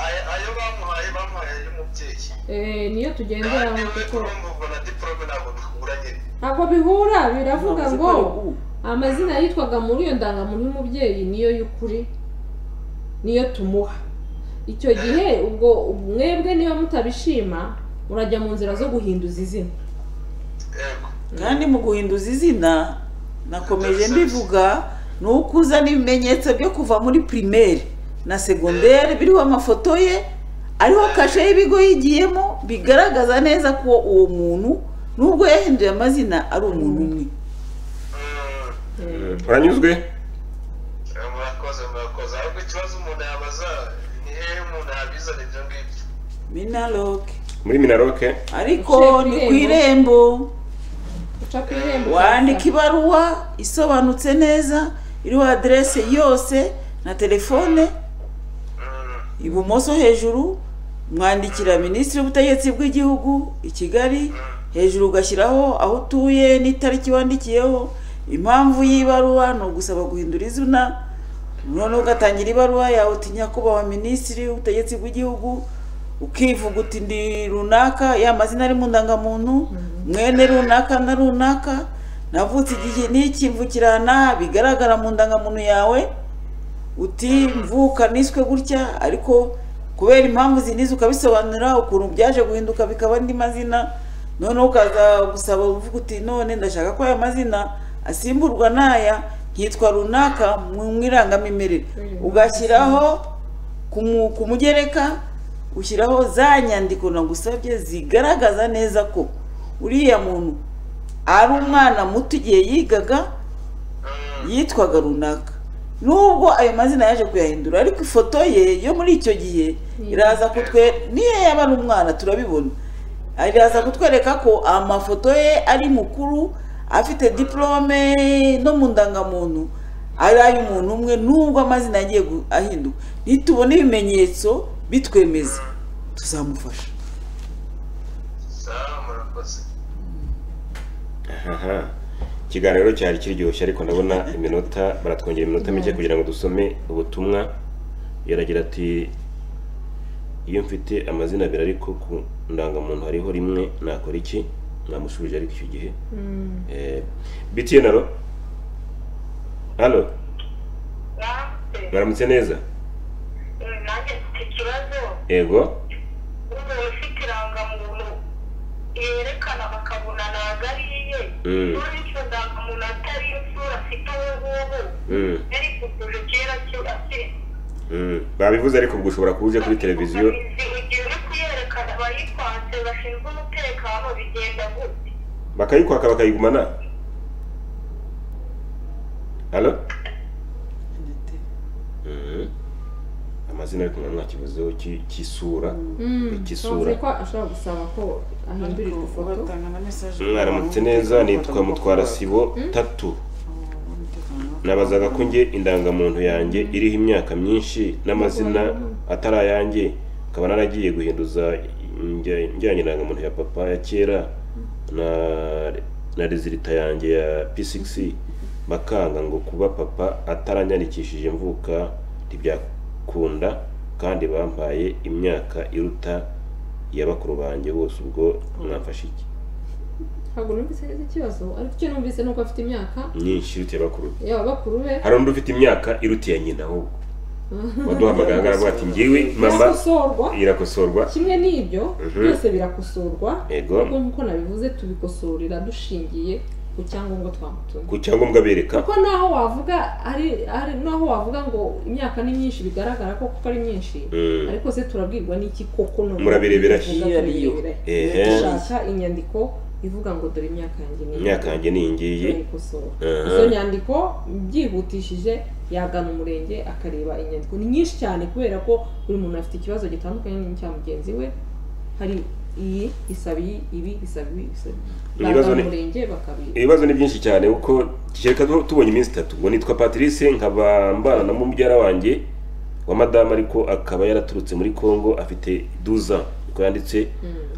Aya- ayo bamuhaye bamuhaye y'umubyeyi Eh, niyo tugenderaho kandi we kuko turumva ubwo na diporome ntabwo duhura nyine ntabwo bihura Ntabwo biravuga ngo zikora ubu. amazina yitwaga muri iyo ndangamuntu y'umubyeyi niyo y'ukuri niyo tumuha icyo gihe ubwo mwebwe niba mutabishima urajya mu nzira zo guhinduza izina yego kandi mu guhinduza izina nakomeje mbivuga ni uko uzana ibimenyetso byo kuva muri pirimeri na segonderi biriho amafoto ye ariho kashe y'ibigo yigiyemo bigaragaza neza ko uwo muntu nubwo yahinduye amazina ari umuntu umwe Mm, uranyuzwe eh, murakoze murakoze ahubwo ikibazo umuntu yabaza ni hehe umuntu yabizana ibyo ngibyo minaroke muri minaroke ariko ni Uciye ku ku irembo uca ku irembo wandika ibaruwa isobanutse neza iriho aderese yose na telefone Mm, ibumoso hejuru mwandikira minisitiri w'ubutegetsi bw'igihugu i kigali hejuru ugashyiraho aho utuye n'itariki wandikiyeho impamvu y'ibaruwa ni ugusaba guhindura izina noneho ugatangira ibaruwa yawe uti nyakubahwa minisitiri w'ubutegetsi bw'igihugu ukivuga uti ndi runaka ya mazina ari mu ndangamuntu mwene runaka na runaka navutse igihe n'ikimvukirana bigaragara mu ndangamuntu yawe uti mvuka niswe gutya ariko kubera impamvu zinizi ukabisobanura ukuntu byaje guhinduka bikaba andi mazina noneho ukaza gusaba uvuga uti none ndashaka ko aya mazina asimburwa n'aya nkitwa runaka mu irangamimerere ugashyiraho ku mu- ku mugereka ushyiraho za nyandiko nagusabye zigaragaza neza ko uriya muntu ari umwana muto igihe yigaga yitwaga runaka nubwo ayo mazina yaje kuyahindura ariko ifoto ye yo muri icyo gihe iraza kutwe niyo yaba ari umwana turabibona iraza kutwereka ko amafoto ye ari mukuru afite diporome no mu ndangamuntu ari ay'umuntu umwe nubwo amazina yagiye gu- ahinduka nitubona ibimenyetso bitwemeza tuzamufasha sawa murakoze aha ikiganiro cyari kiryoshye ariko ndabona iminota baratwongera iminota mike kugira ngo dusome ubutumwa yaragira ati iyo mfite amazina abiri ariko ku ndangamuntu hariho rimwe nakora iki mwamushubije ariko icyo gihe Eh, btn alo alo Yanditse, mwaramutse neza eh, nanjye mfite ikibazo yego umuntu ufite irangamuntu yerekana bakabona ntabwo ari iye Mm. none icyo ndangamuntu atari isura afite ubu ngubu Mm, yari kuguje kera ki- akiri mm. babivuze ariko ubwo ushobora kuba uje kuri televiziyo igihe uri kuyerekana abayikwanse bashinzwe umutekano bigenda gute bakayikwaka bakayigumana halo Mhm. amazina ariko nta kibazo ki- cy'isura bisobanuye cy'isura ko ashobora gusaba ko ahindurirwa ifoto mwaramutse neza nitwa mutwara sibo tatu nabazaga ko njye indangamuntu yanjye iriho imyaka myinshi n'amazina atari ayanjye akaba naragiye guhinduza njyanye indangamuntu ya papa ya kera na na rezilita yanjye ya p6 bakanga ngo kuba papa ataranyandikishije imvuka ntibyakunda kandi bampaye imyaka iruta iya bakuru banjye bose ubwo mwamfashe iki ntabwo numvise neza ikibazo ariko icyo numvise ni uko afite imyaka nyinshi iruta iya bakuru be yaba bakuru be hari undi ufite imyaka iruta iya nyina ahubwo waduhamagara agaragara ati ngiwe mama birakosorwa irakosorwa kimwe n'ibyo Mhm. byose birakosorwa Yego. ariko nk'uko nabivuze tubikosorera dushingiye ku cyangombwa twamutumye ku cyangombwa bereka kuko naho wavuga ari ari naho wavuga ngo imyaka ni myinshi bigaragara ko kuko ari myinshi Mm. ariko se turabwirwa n'iki koko none Murabirebera tuvuga iyo ari yo. turabirebera. Ehe. dushaka inyandiko ivuga ngo dore imyaka yanjye ni iyi. imyaka yanjye ni iyi ngiyi turayikosora Aha. izo nyandiko byihutishije yagana umurenge akareba inyandiko ni nyinshi cyane kubera ko buri muntu afite ikibazo gitandukanye n'icya mugenzi we hari iyi isaba iyi ibi isaba ibi isaba ibi. Ibibazo bagana ni- umurenge bakabiha ibibazo ni byinshi cyane kuko reka tu- tubonye iminsi itatu ubwo nitwa patrice nkaba mbana na mubyara wanjye wa madamu ariko akaba yaraturutse muri congo afite duza niko yanditse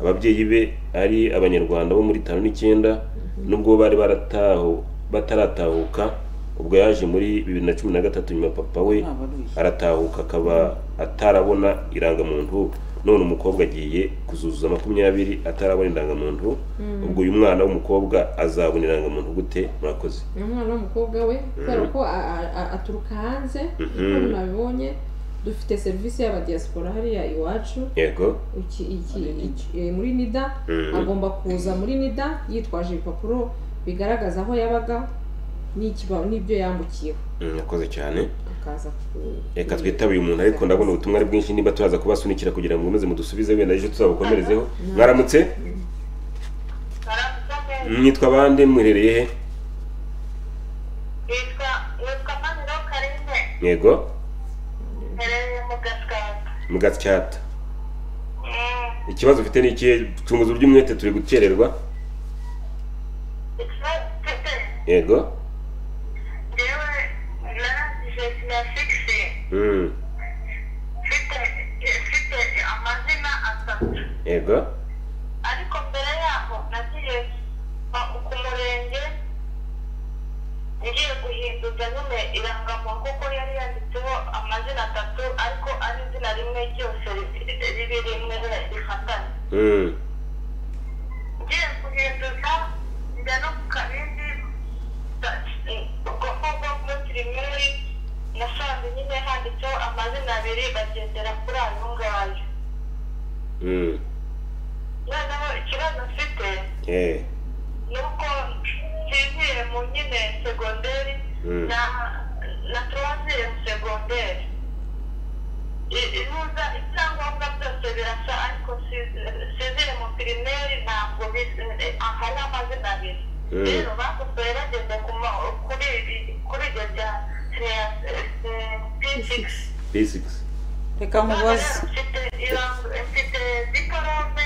ababyeyi be ari abanyarwanda bo muri tanu n'icyenda nubwo bari baratahu bataratahuka ubwo yaje muri bibiri na cumi na gatatu nyuma papa we abaruye aratahuka akaba atarabona irangamuntu none umukobwa agiye kuzuzuza makumyabiri atarabona irangamuntu ubwo uyu mwana w'umukobwa azabona irangamuntu gute murakoze ni umwana w'umukobwa we kubera ko a- a- a- aturuka hanze nk'uko Mhm. nabibonye dufite serivisi y'abadiyasipora hariya iwacu yego iki, iki, Muri Nida. iki- eh, muri nida Mhm. agomba kuza muri nida yitwaje ibipapuro bigaragaza aho yabaga n'ikiba- n'ibyo yambukiyeho murakoze cyane akaza ku- reka twitabe uyu muntu ariko ndabona ubutumwa ari bwinshi niba turaza kubasunikira kugira ngo mukomeze mudusubize wenda ejo tuzabukomerezeho mwaramutse Karamutsa neza. mwitwa bande mwiherereye he Yitwa yitwa Maniro Karine. yego Mpereye mu Gatsata. mu gatyata Mm, ikibazo ufite ni ikihe tunguza ury'umwete turi gukererwa ikibazo mfite, yego njyewe narangije siyasigisi Mm. mfite mfite amazina atatu yego ariko mbere yaho nagiye kwa- ku murenge ngiye guhinduza nyine irangamuntu kuko yari yanditseho amazina atatu ariko ari izina rimwe ryose ri- ribi rimwe rifatanye Mm. ngiye guhinduza njya no ku kabindi da- ubwo ngubwo muri pirimeri nasanze nyine handitseho amazina abiri bagendera kuri ayo ngayo Mm. noneho ikibazo mfite Eh. nuko nsinzire mu nyine segonderi Mm. na na turazire mu segonderi I- ihuza ibyangombwa byose birasa ariko si- sinzire mu pirimeri ntabwo bis- aha hari amazina abiri Mm. rero bakosoye bageze ku ma- kuri ibi- kuri ibyo bya siya- eh, eh, P6. Basics. reka mubaze Mfite irango- mfite diporome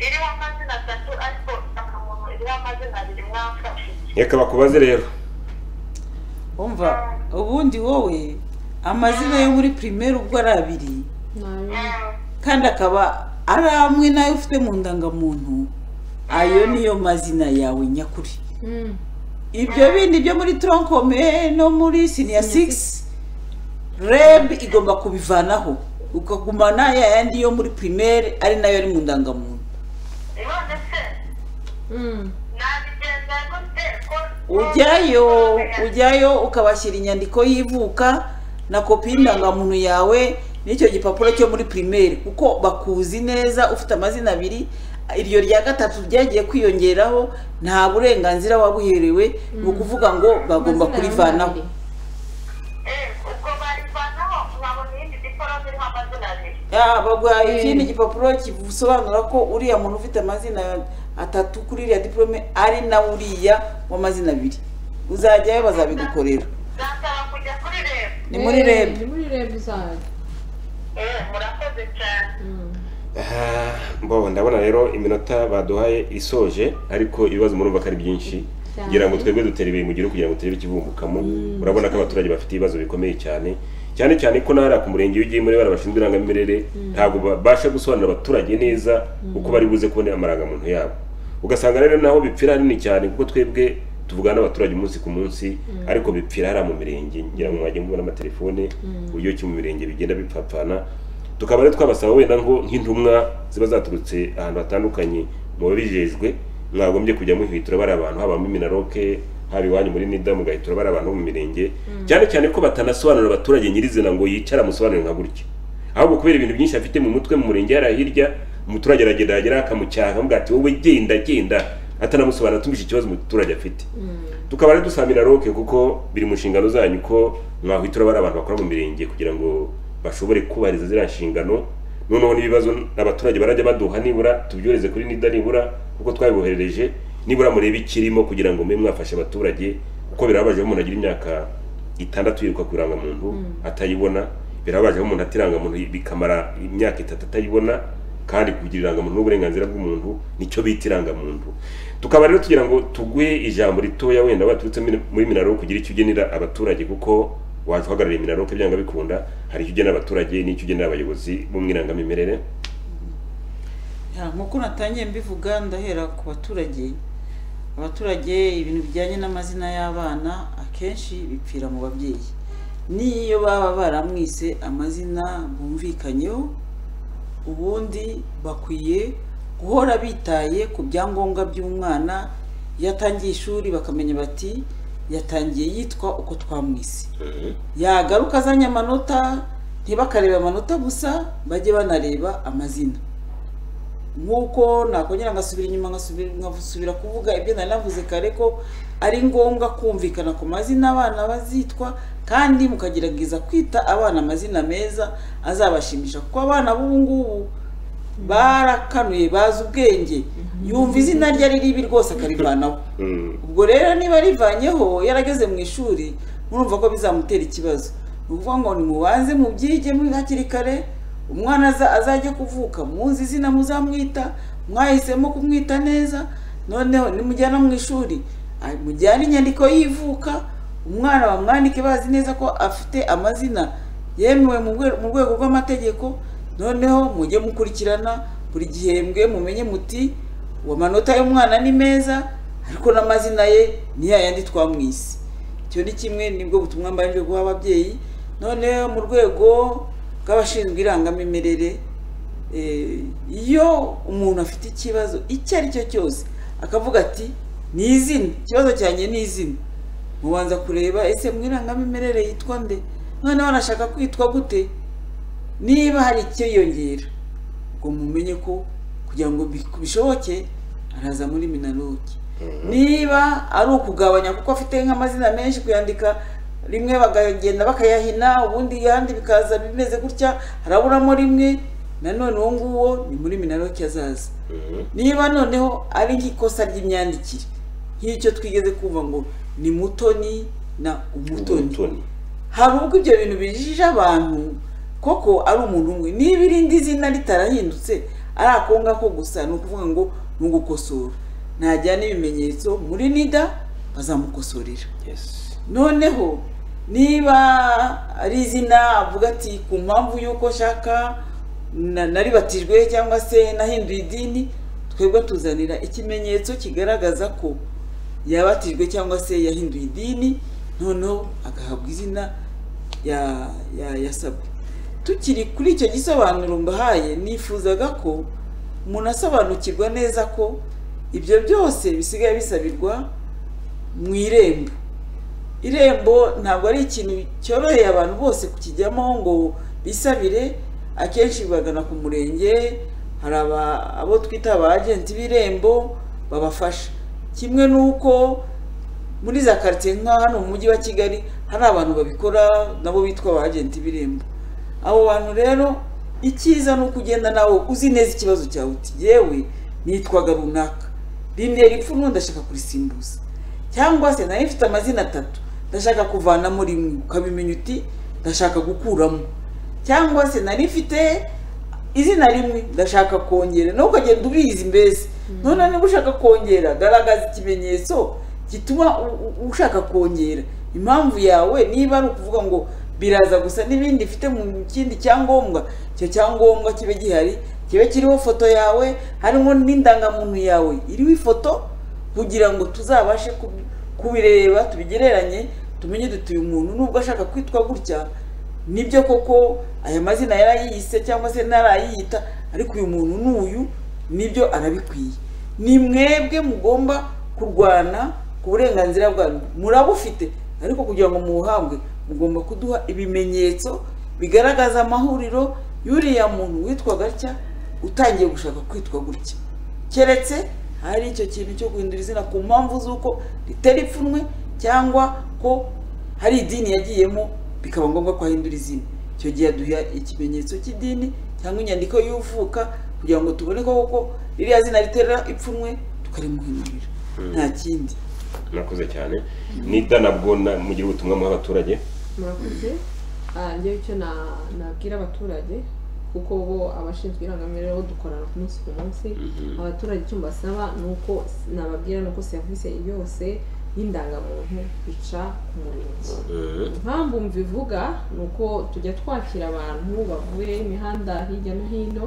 iriho amazina atatu ariko nta muntu iriho amazina abiri mwafashe Reka bakubaze rero. umva ubundi wowe amazina yo muri primaire ubwo ari abiri nabi kandi akaba ari amwe n'ayo ufite mu ndangamuntu ayo niyo mazina yawe nyakuri Mm. ibyo bindi byo muri tronkome no muri siniya sigisi reb igomba kubivanaho ukagumana ya yandi yo muri pirimeri ari nayo ari mu ndangamuntu none se Mm. nabigenza gute ko ujyayo ujyayo ukabashyira inyandiko y'ivuka na kopi y'indangamuntu yawe n'icyo gipapuro cyo muri pirimeri kuko bakuzi neza ufite amazina abiri iryo rya gatatu ryagiye kwiyongeraho nta burenganzira wabuherewe ni ukuvuga ngo bagomba Amazina kurivanaho yawe Eh, ubwo barivanaho nkabona iyindi diporome iriho amazina abiri Ya, baguha Eh. ikindi gipapuro kisobanura ko uriya muntu ufite amazina atatu kuri iriya diporome ari nawe uriya w'amazina abiri uzajyayo bazabigukorera zasaba kujya kuri rebu ni muri Eh, reb ni muri reb uzajya Eh, murakoze cyane Ah, Mbo ndabona rero iminota baduhaye isoje ariko ibibazo murumva ko ari byinshi. cyane. ngira ngo twebwe dutera ibuye mu gihuru kugira ngo turebe ikivumbukamo urabona ko abaturage bafite ibibazo bikomeye cyane cyane cyane ko nahariya ku murenge w'igihimure bari bashinzwe irangamimerere ntabwo babasha gusobanurira abaturage neza uko bari buze kubonera amarangamuntu yabo ugasanga rero naho bipfira hanini cyane kuko twebwe tuvugana n'abaturage umunsi ku munsi ariko bipfira hariya mu mirenge ngira ngo mwajya mubona amatelefone uburyo ki mu mirenge bigenda bipfapfana tukaba rero twabasaba wenda ngo nk'intumwa ziba zaturutse ahantu hatandukanye mu babijejwe mwagombye kujya muhitura bari abantu haba muri minaroke haba iwanyu muri nida mugahitura bari abantu bo mu mirenge cyane cyane ko batanasobanurira abaturage nyirizina ngo yicara amusobanurire nka gutya ahubwo kubera ibintu byinshi afite mu mutwe mu murenge hariya hirya umuturage aragenda yagera akamucyaha amuga ati wowe genda genda atanamusobanura tumvishe ikibazo umuturage afite tukaba rero dusaba minaroke kuko biri mu nshingano zanyu ko mwahitura bari abantu bakora mu mirenge kugira ngo bashobore kubahiriza ziriya nshingano noneho n'ibibazo abaturage barajya baduha nibura tubyohereze kuri nida nibura kuko twabiboherereje nibura murebe ikirimo kugira ngo mube mwafashe abaturage kuko birababaje aho umuntu agira imyaka itandatu yiruka ku irangamuntu atayibona birababaje aho umuntu ata irangamuntu bikamara imyaka itatu atayibona kandi kugira irangamuntu n'uburenganzira bw'umuntu nicyo bita irangamuntu tukaba rero tugira ngo tuguhe ijambo ritoya wenda baturutse muri minaro kugira icyo ugenera abaturage kuko waje uhagarariye minaro byanga bikunda hari icyo ugenera abaturage n'icyo ugenera abayobozi bo mu irangamimerere Ya, nk'uko natangiye mbivuga ndahera ku baturage abaturage ibintu bijyanye n'amazina y'abana akenshi bipfira mu babyeyi n'iyo baba baramwise amazina bumvikanyeho ubundi bakwiye guhora bitaye ku byangombwa by'umwana iyo atangiye ishuri bakamenya bati yatangiye yitwa uko twamwise yagaruka azanye amanota ntibakarebe amanota gusa bajye banareba amazina nk'uko nakongera ngasubira inyuma ngasubira kuvuga ibyo nari navuze kare ko ari ngombwa kumvikana ku mazina abana bazitwa kandi mukagerageza kwita abana amazina meza azabashimisha kuko abana b'ubu ngubu barakanuye bazi ubwenge yumva izina rye ari ribi rwose akarivanaho ubwo rero niba rivanyeho yarageze mu ishuri murumva ko bizamutera ikibazo ni ukuvuga ngo nimubanze mubyige hakiri kare umwana azajya kuvuka muzi izina muzamwita mwahisemo kumwita neza noneho nimujyana mu ishuri mujyane inyandiko y'ivuka umwana bamwandike bazi neza ko afite amazina yemewe mu rwego rw'amategeko noneho mujye mukurikirana buri gihembwe mumenye muti amanota y'umwana ni meza ariko n'amazina ye ni yayandi twamwise icyo ni kimwe nibwo butumwa mbanje guha ababyeyi noneho mu rwego bw'abashinzwe irangamimerere iyo umuntu afite ikibazo icyo ari cyo cyose akavuga ati ni izina ikibazo cyanjye ni izina mubanza kureba ese mu irangamimerere yitwa nde noneho anashaka kwitwa gute niba hari icyiyongera ubwo mumenye ko kugira ngo bishoboke araza muri minaroki niba ari ukugabanya kuko afite nk'amazina menshi kuyandika rimwe bakagenda bakayahina ubundi ihandi bikaza bimeze gutya haraburamo rimwe nanone uwo nguwo ni muri minaroke azaza niba noneho ari nk'ikosa ry'imyandikire nk'icyo twigeze kumva ngo ni mutoni na umutoni hari ubwo ibyo bintu bijije abantu koko ari umuntu umwe niba irindi zina ritarahindutse ari ako ngako gusa ni ukuvuga ngo ni ugukosora ntajyana ibimenyetso muri nida bazamukosorera noneho niba ari izina avuga ati ku mpamvu y'uko nshaka naribatijwe cyangwa se nahinduye idini twebwe tuzanira ikimenyetso kigaragaza ko yabatijwe cyangwa se yahinduye idini noneho agahabwa izina yasabwe tukiri kuri icyo gisobanuro mbahaye nifuzaga ko umuntu asobanukirwa neza ko ibyo byose bisigaye bisabirwa mu irembo irembo ntabwo ari ikintu cyoroheye abantu bose kukijyamo ngo bisabire akenshi bagana ku murenge hari abo twita aba agenti b'irembo babafasha kimwe n'uko muri za karitsiye nka hano mu mujyi wa kigali hari abantu babikora nabo bitwa aba agenti b'irembo abo bantu rero icyiza ni uko ugenda nawe uzi neza ikibazo cyawe uti yewe nitwaga runaka rintera ipfunwe ndashaka kurisimbuza cyangwa se nayo ifite amazina atatu ndashaka kuvanamo rimwe ukabimenya uti ndashaka gukuramo cyangwa se nari mfite izina rimwe ndashaka kongera nawe ukagenda ubizi mbese noneho niba ushaka kongera garagaza ikimenyetso gituma u- u- ushaka kongera impamvu yawe niba ari ukuvuga ngo biraza gusa n'ibindi ifite mu kindi cyangombwa icyo cyangombwa kibe gihari kibe kiriho foto yawe harimo n'indangamuntu yawe iriho ifoto kugira ngo tuzabashe kubi- kubireba tubigereranye tumenye duti uyu muntu nubwo ashaka kwitwa gutya nibyo koko aya mazina yarayiyise cyangwa se ntarayiyita ariko uyu muntu n'uyu nibyo arabikwiye ni mwebwe mugomba kurwana ku burenganzira bwanyu murabufite ariko kugira ngo mubuhabwe mugomba kuduha ibimenyetso bigaragaza amahuriro y'uriya muntu witwa gatya utangiye gushaka kwitwa gutya keretse hari icyo kintu cyo guhindura izina ku mpamvu z'uko ritera ipfunwe cyangwa ko hari idini yagiyemo bikaba ngombwa ko ahindura izina icyo gihe aduha ikimenyetso cy'idini cyangwa inyandiko y'uvuka kugira ngo tubone ko koko ririya zina ritera ipfunwe tukarimuhindurira nta kindi murakoze cyane nita nabwo na- mugira ubutumwa muha abaturage murakoze Ah, njyewe icyo na- nabwira abaturage kuko bo abashinzwe irangamimerere bo dukorana ku munsi ku munsi abaturage icyo mbasaba ni uko s- nababwira ni uko serivisi yose y'indangamuntu ica ku murinzi impamvu mbivuga ni uko tujya twakira abantu bavuye imihanda hirya no hino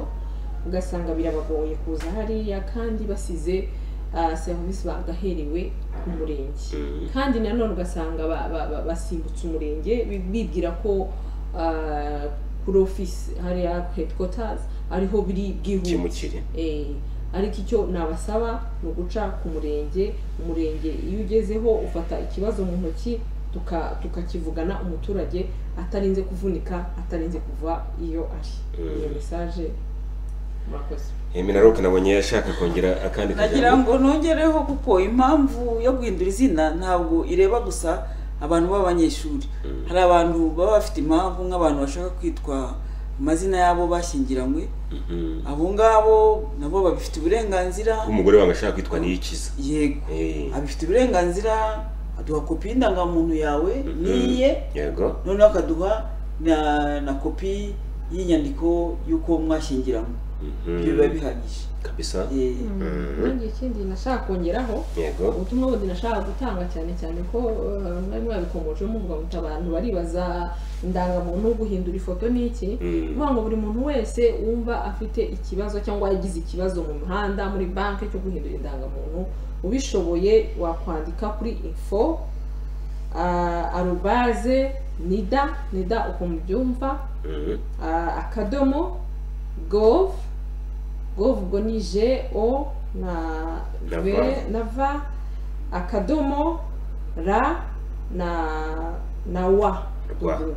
ugasanga birabagoye kuza hariya kandi basize ah, serivisi bagaheriwe ku murenge kandi nanone ugasanga ba- ba- ba- basimbutse umurenge bi- bibwira ko ah, kuri ofisi hariya headquarters ariho biri bwihuse kimukiri Eh, ariko icyo nabasaba ni uguca ku murenge umurenge iyo ugezeho ufata ikibazo mu ntoki tuka- tukakivugana umuturage atarinze kuvunika atarinze kuva iyo ari iyo mesaje murakoze minaroke nabonye yashaka kongera akandi nagira kajambo ngo nongereho kuko impamvu yo guhindura izina ntabwo ireba gusa abantu b'abanyeshuri hari abantu baba bafite impamvu nk'abantu bashaka kwitwa amazina yabo bashyingiranywe Mhm. abo ngabo nabo babifite uburenganzira umugore wawe ashaka kwitwa niyikiza yego Eh, abifite uburenganzira aduha kopi y'indangamuntu yawe n'iye yego noneho akaduha na na kopi y'inyandiko y'uko mwashyingiranywe Mhm. ibyo biba bihagije kabisa Eh, nanjye ikindi nashaka kongeraho yego ubutumwa bundi nashaka gutanga cyane cyane ko eh, mwari mwabikomoje muvuga ngo abantu baribaza indangamuntu guhindura ifoto ni iki Mm. kuvuga ngo buri muntu wese wumva afite ikibazo cyangwa yagize ikibazo mu muhanda muri banki cyo guhindura indangamuntu ubishoboye wakwandika kuri info ah, arobaze nida nida uko mubyumva Mhm. Ah, akadomo gov gov ubwo ni je o na Na ve va. na va akadomo ra na na wa Rwa. W.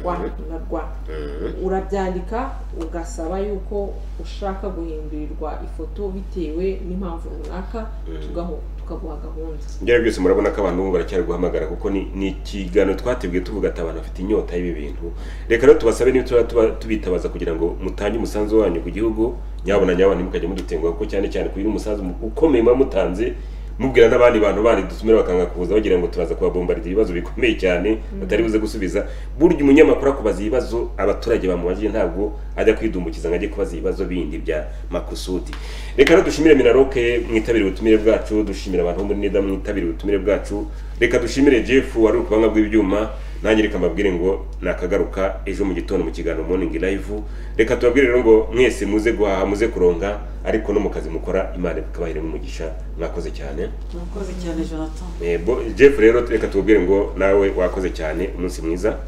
wa na rwa Mhm. urabyandika ugasaba yuko ushaka guhindurirwa ifoto bitewe n'impamvu runaka tugaho- tukaguha gahunda byari byose murabona ko abantu baracyari guhamagara kuko ni ni ikiganiro twatebwe tuvuga ati abantu bafite inyota y'ibi bintu reka rero tubasabe niba tuba tuba- tubitabaza kugira ngo mutange umusanzu wanyu ku gihugu nyabona nyabona ntimukajye mudutenguha kuko cyane cyane kugira umusanzu mu- ukomeye muba mutanze mubwira n'abandi bantu bandi dutumira bakanga kuza bagira ngo turaza kubabombarira ibibazo bikomeye cyane batari buze gusubiza burya umunyamakuru akubaza ibibazo abaturage bamubajije ntabwo ajya kwidumbukiza ngo ajye kubaza ibibazo bindi bya makusudi reka rero dushimire minaroke mwitabire ubutumire bwacu dushimire abantu bo muri nida mwitabire ubutumire bwacu reka dushimire jeff wari ukubanga bw'ibyuma nanjye reka mbabwire ngo nakagaruka ejo mu gitondo mu kiganiro morning live reka tubabwire rero ngo mwese muze guhaha muze kuronga ariko no mu kazi mukora imana ikabahiremo umugisha mwakoze cyane murakoze cyane jonathan Eh, bo- jeff rero reka tubabwire ngo nawe wakoze cyane umunsi mwiza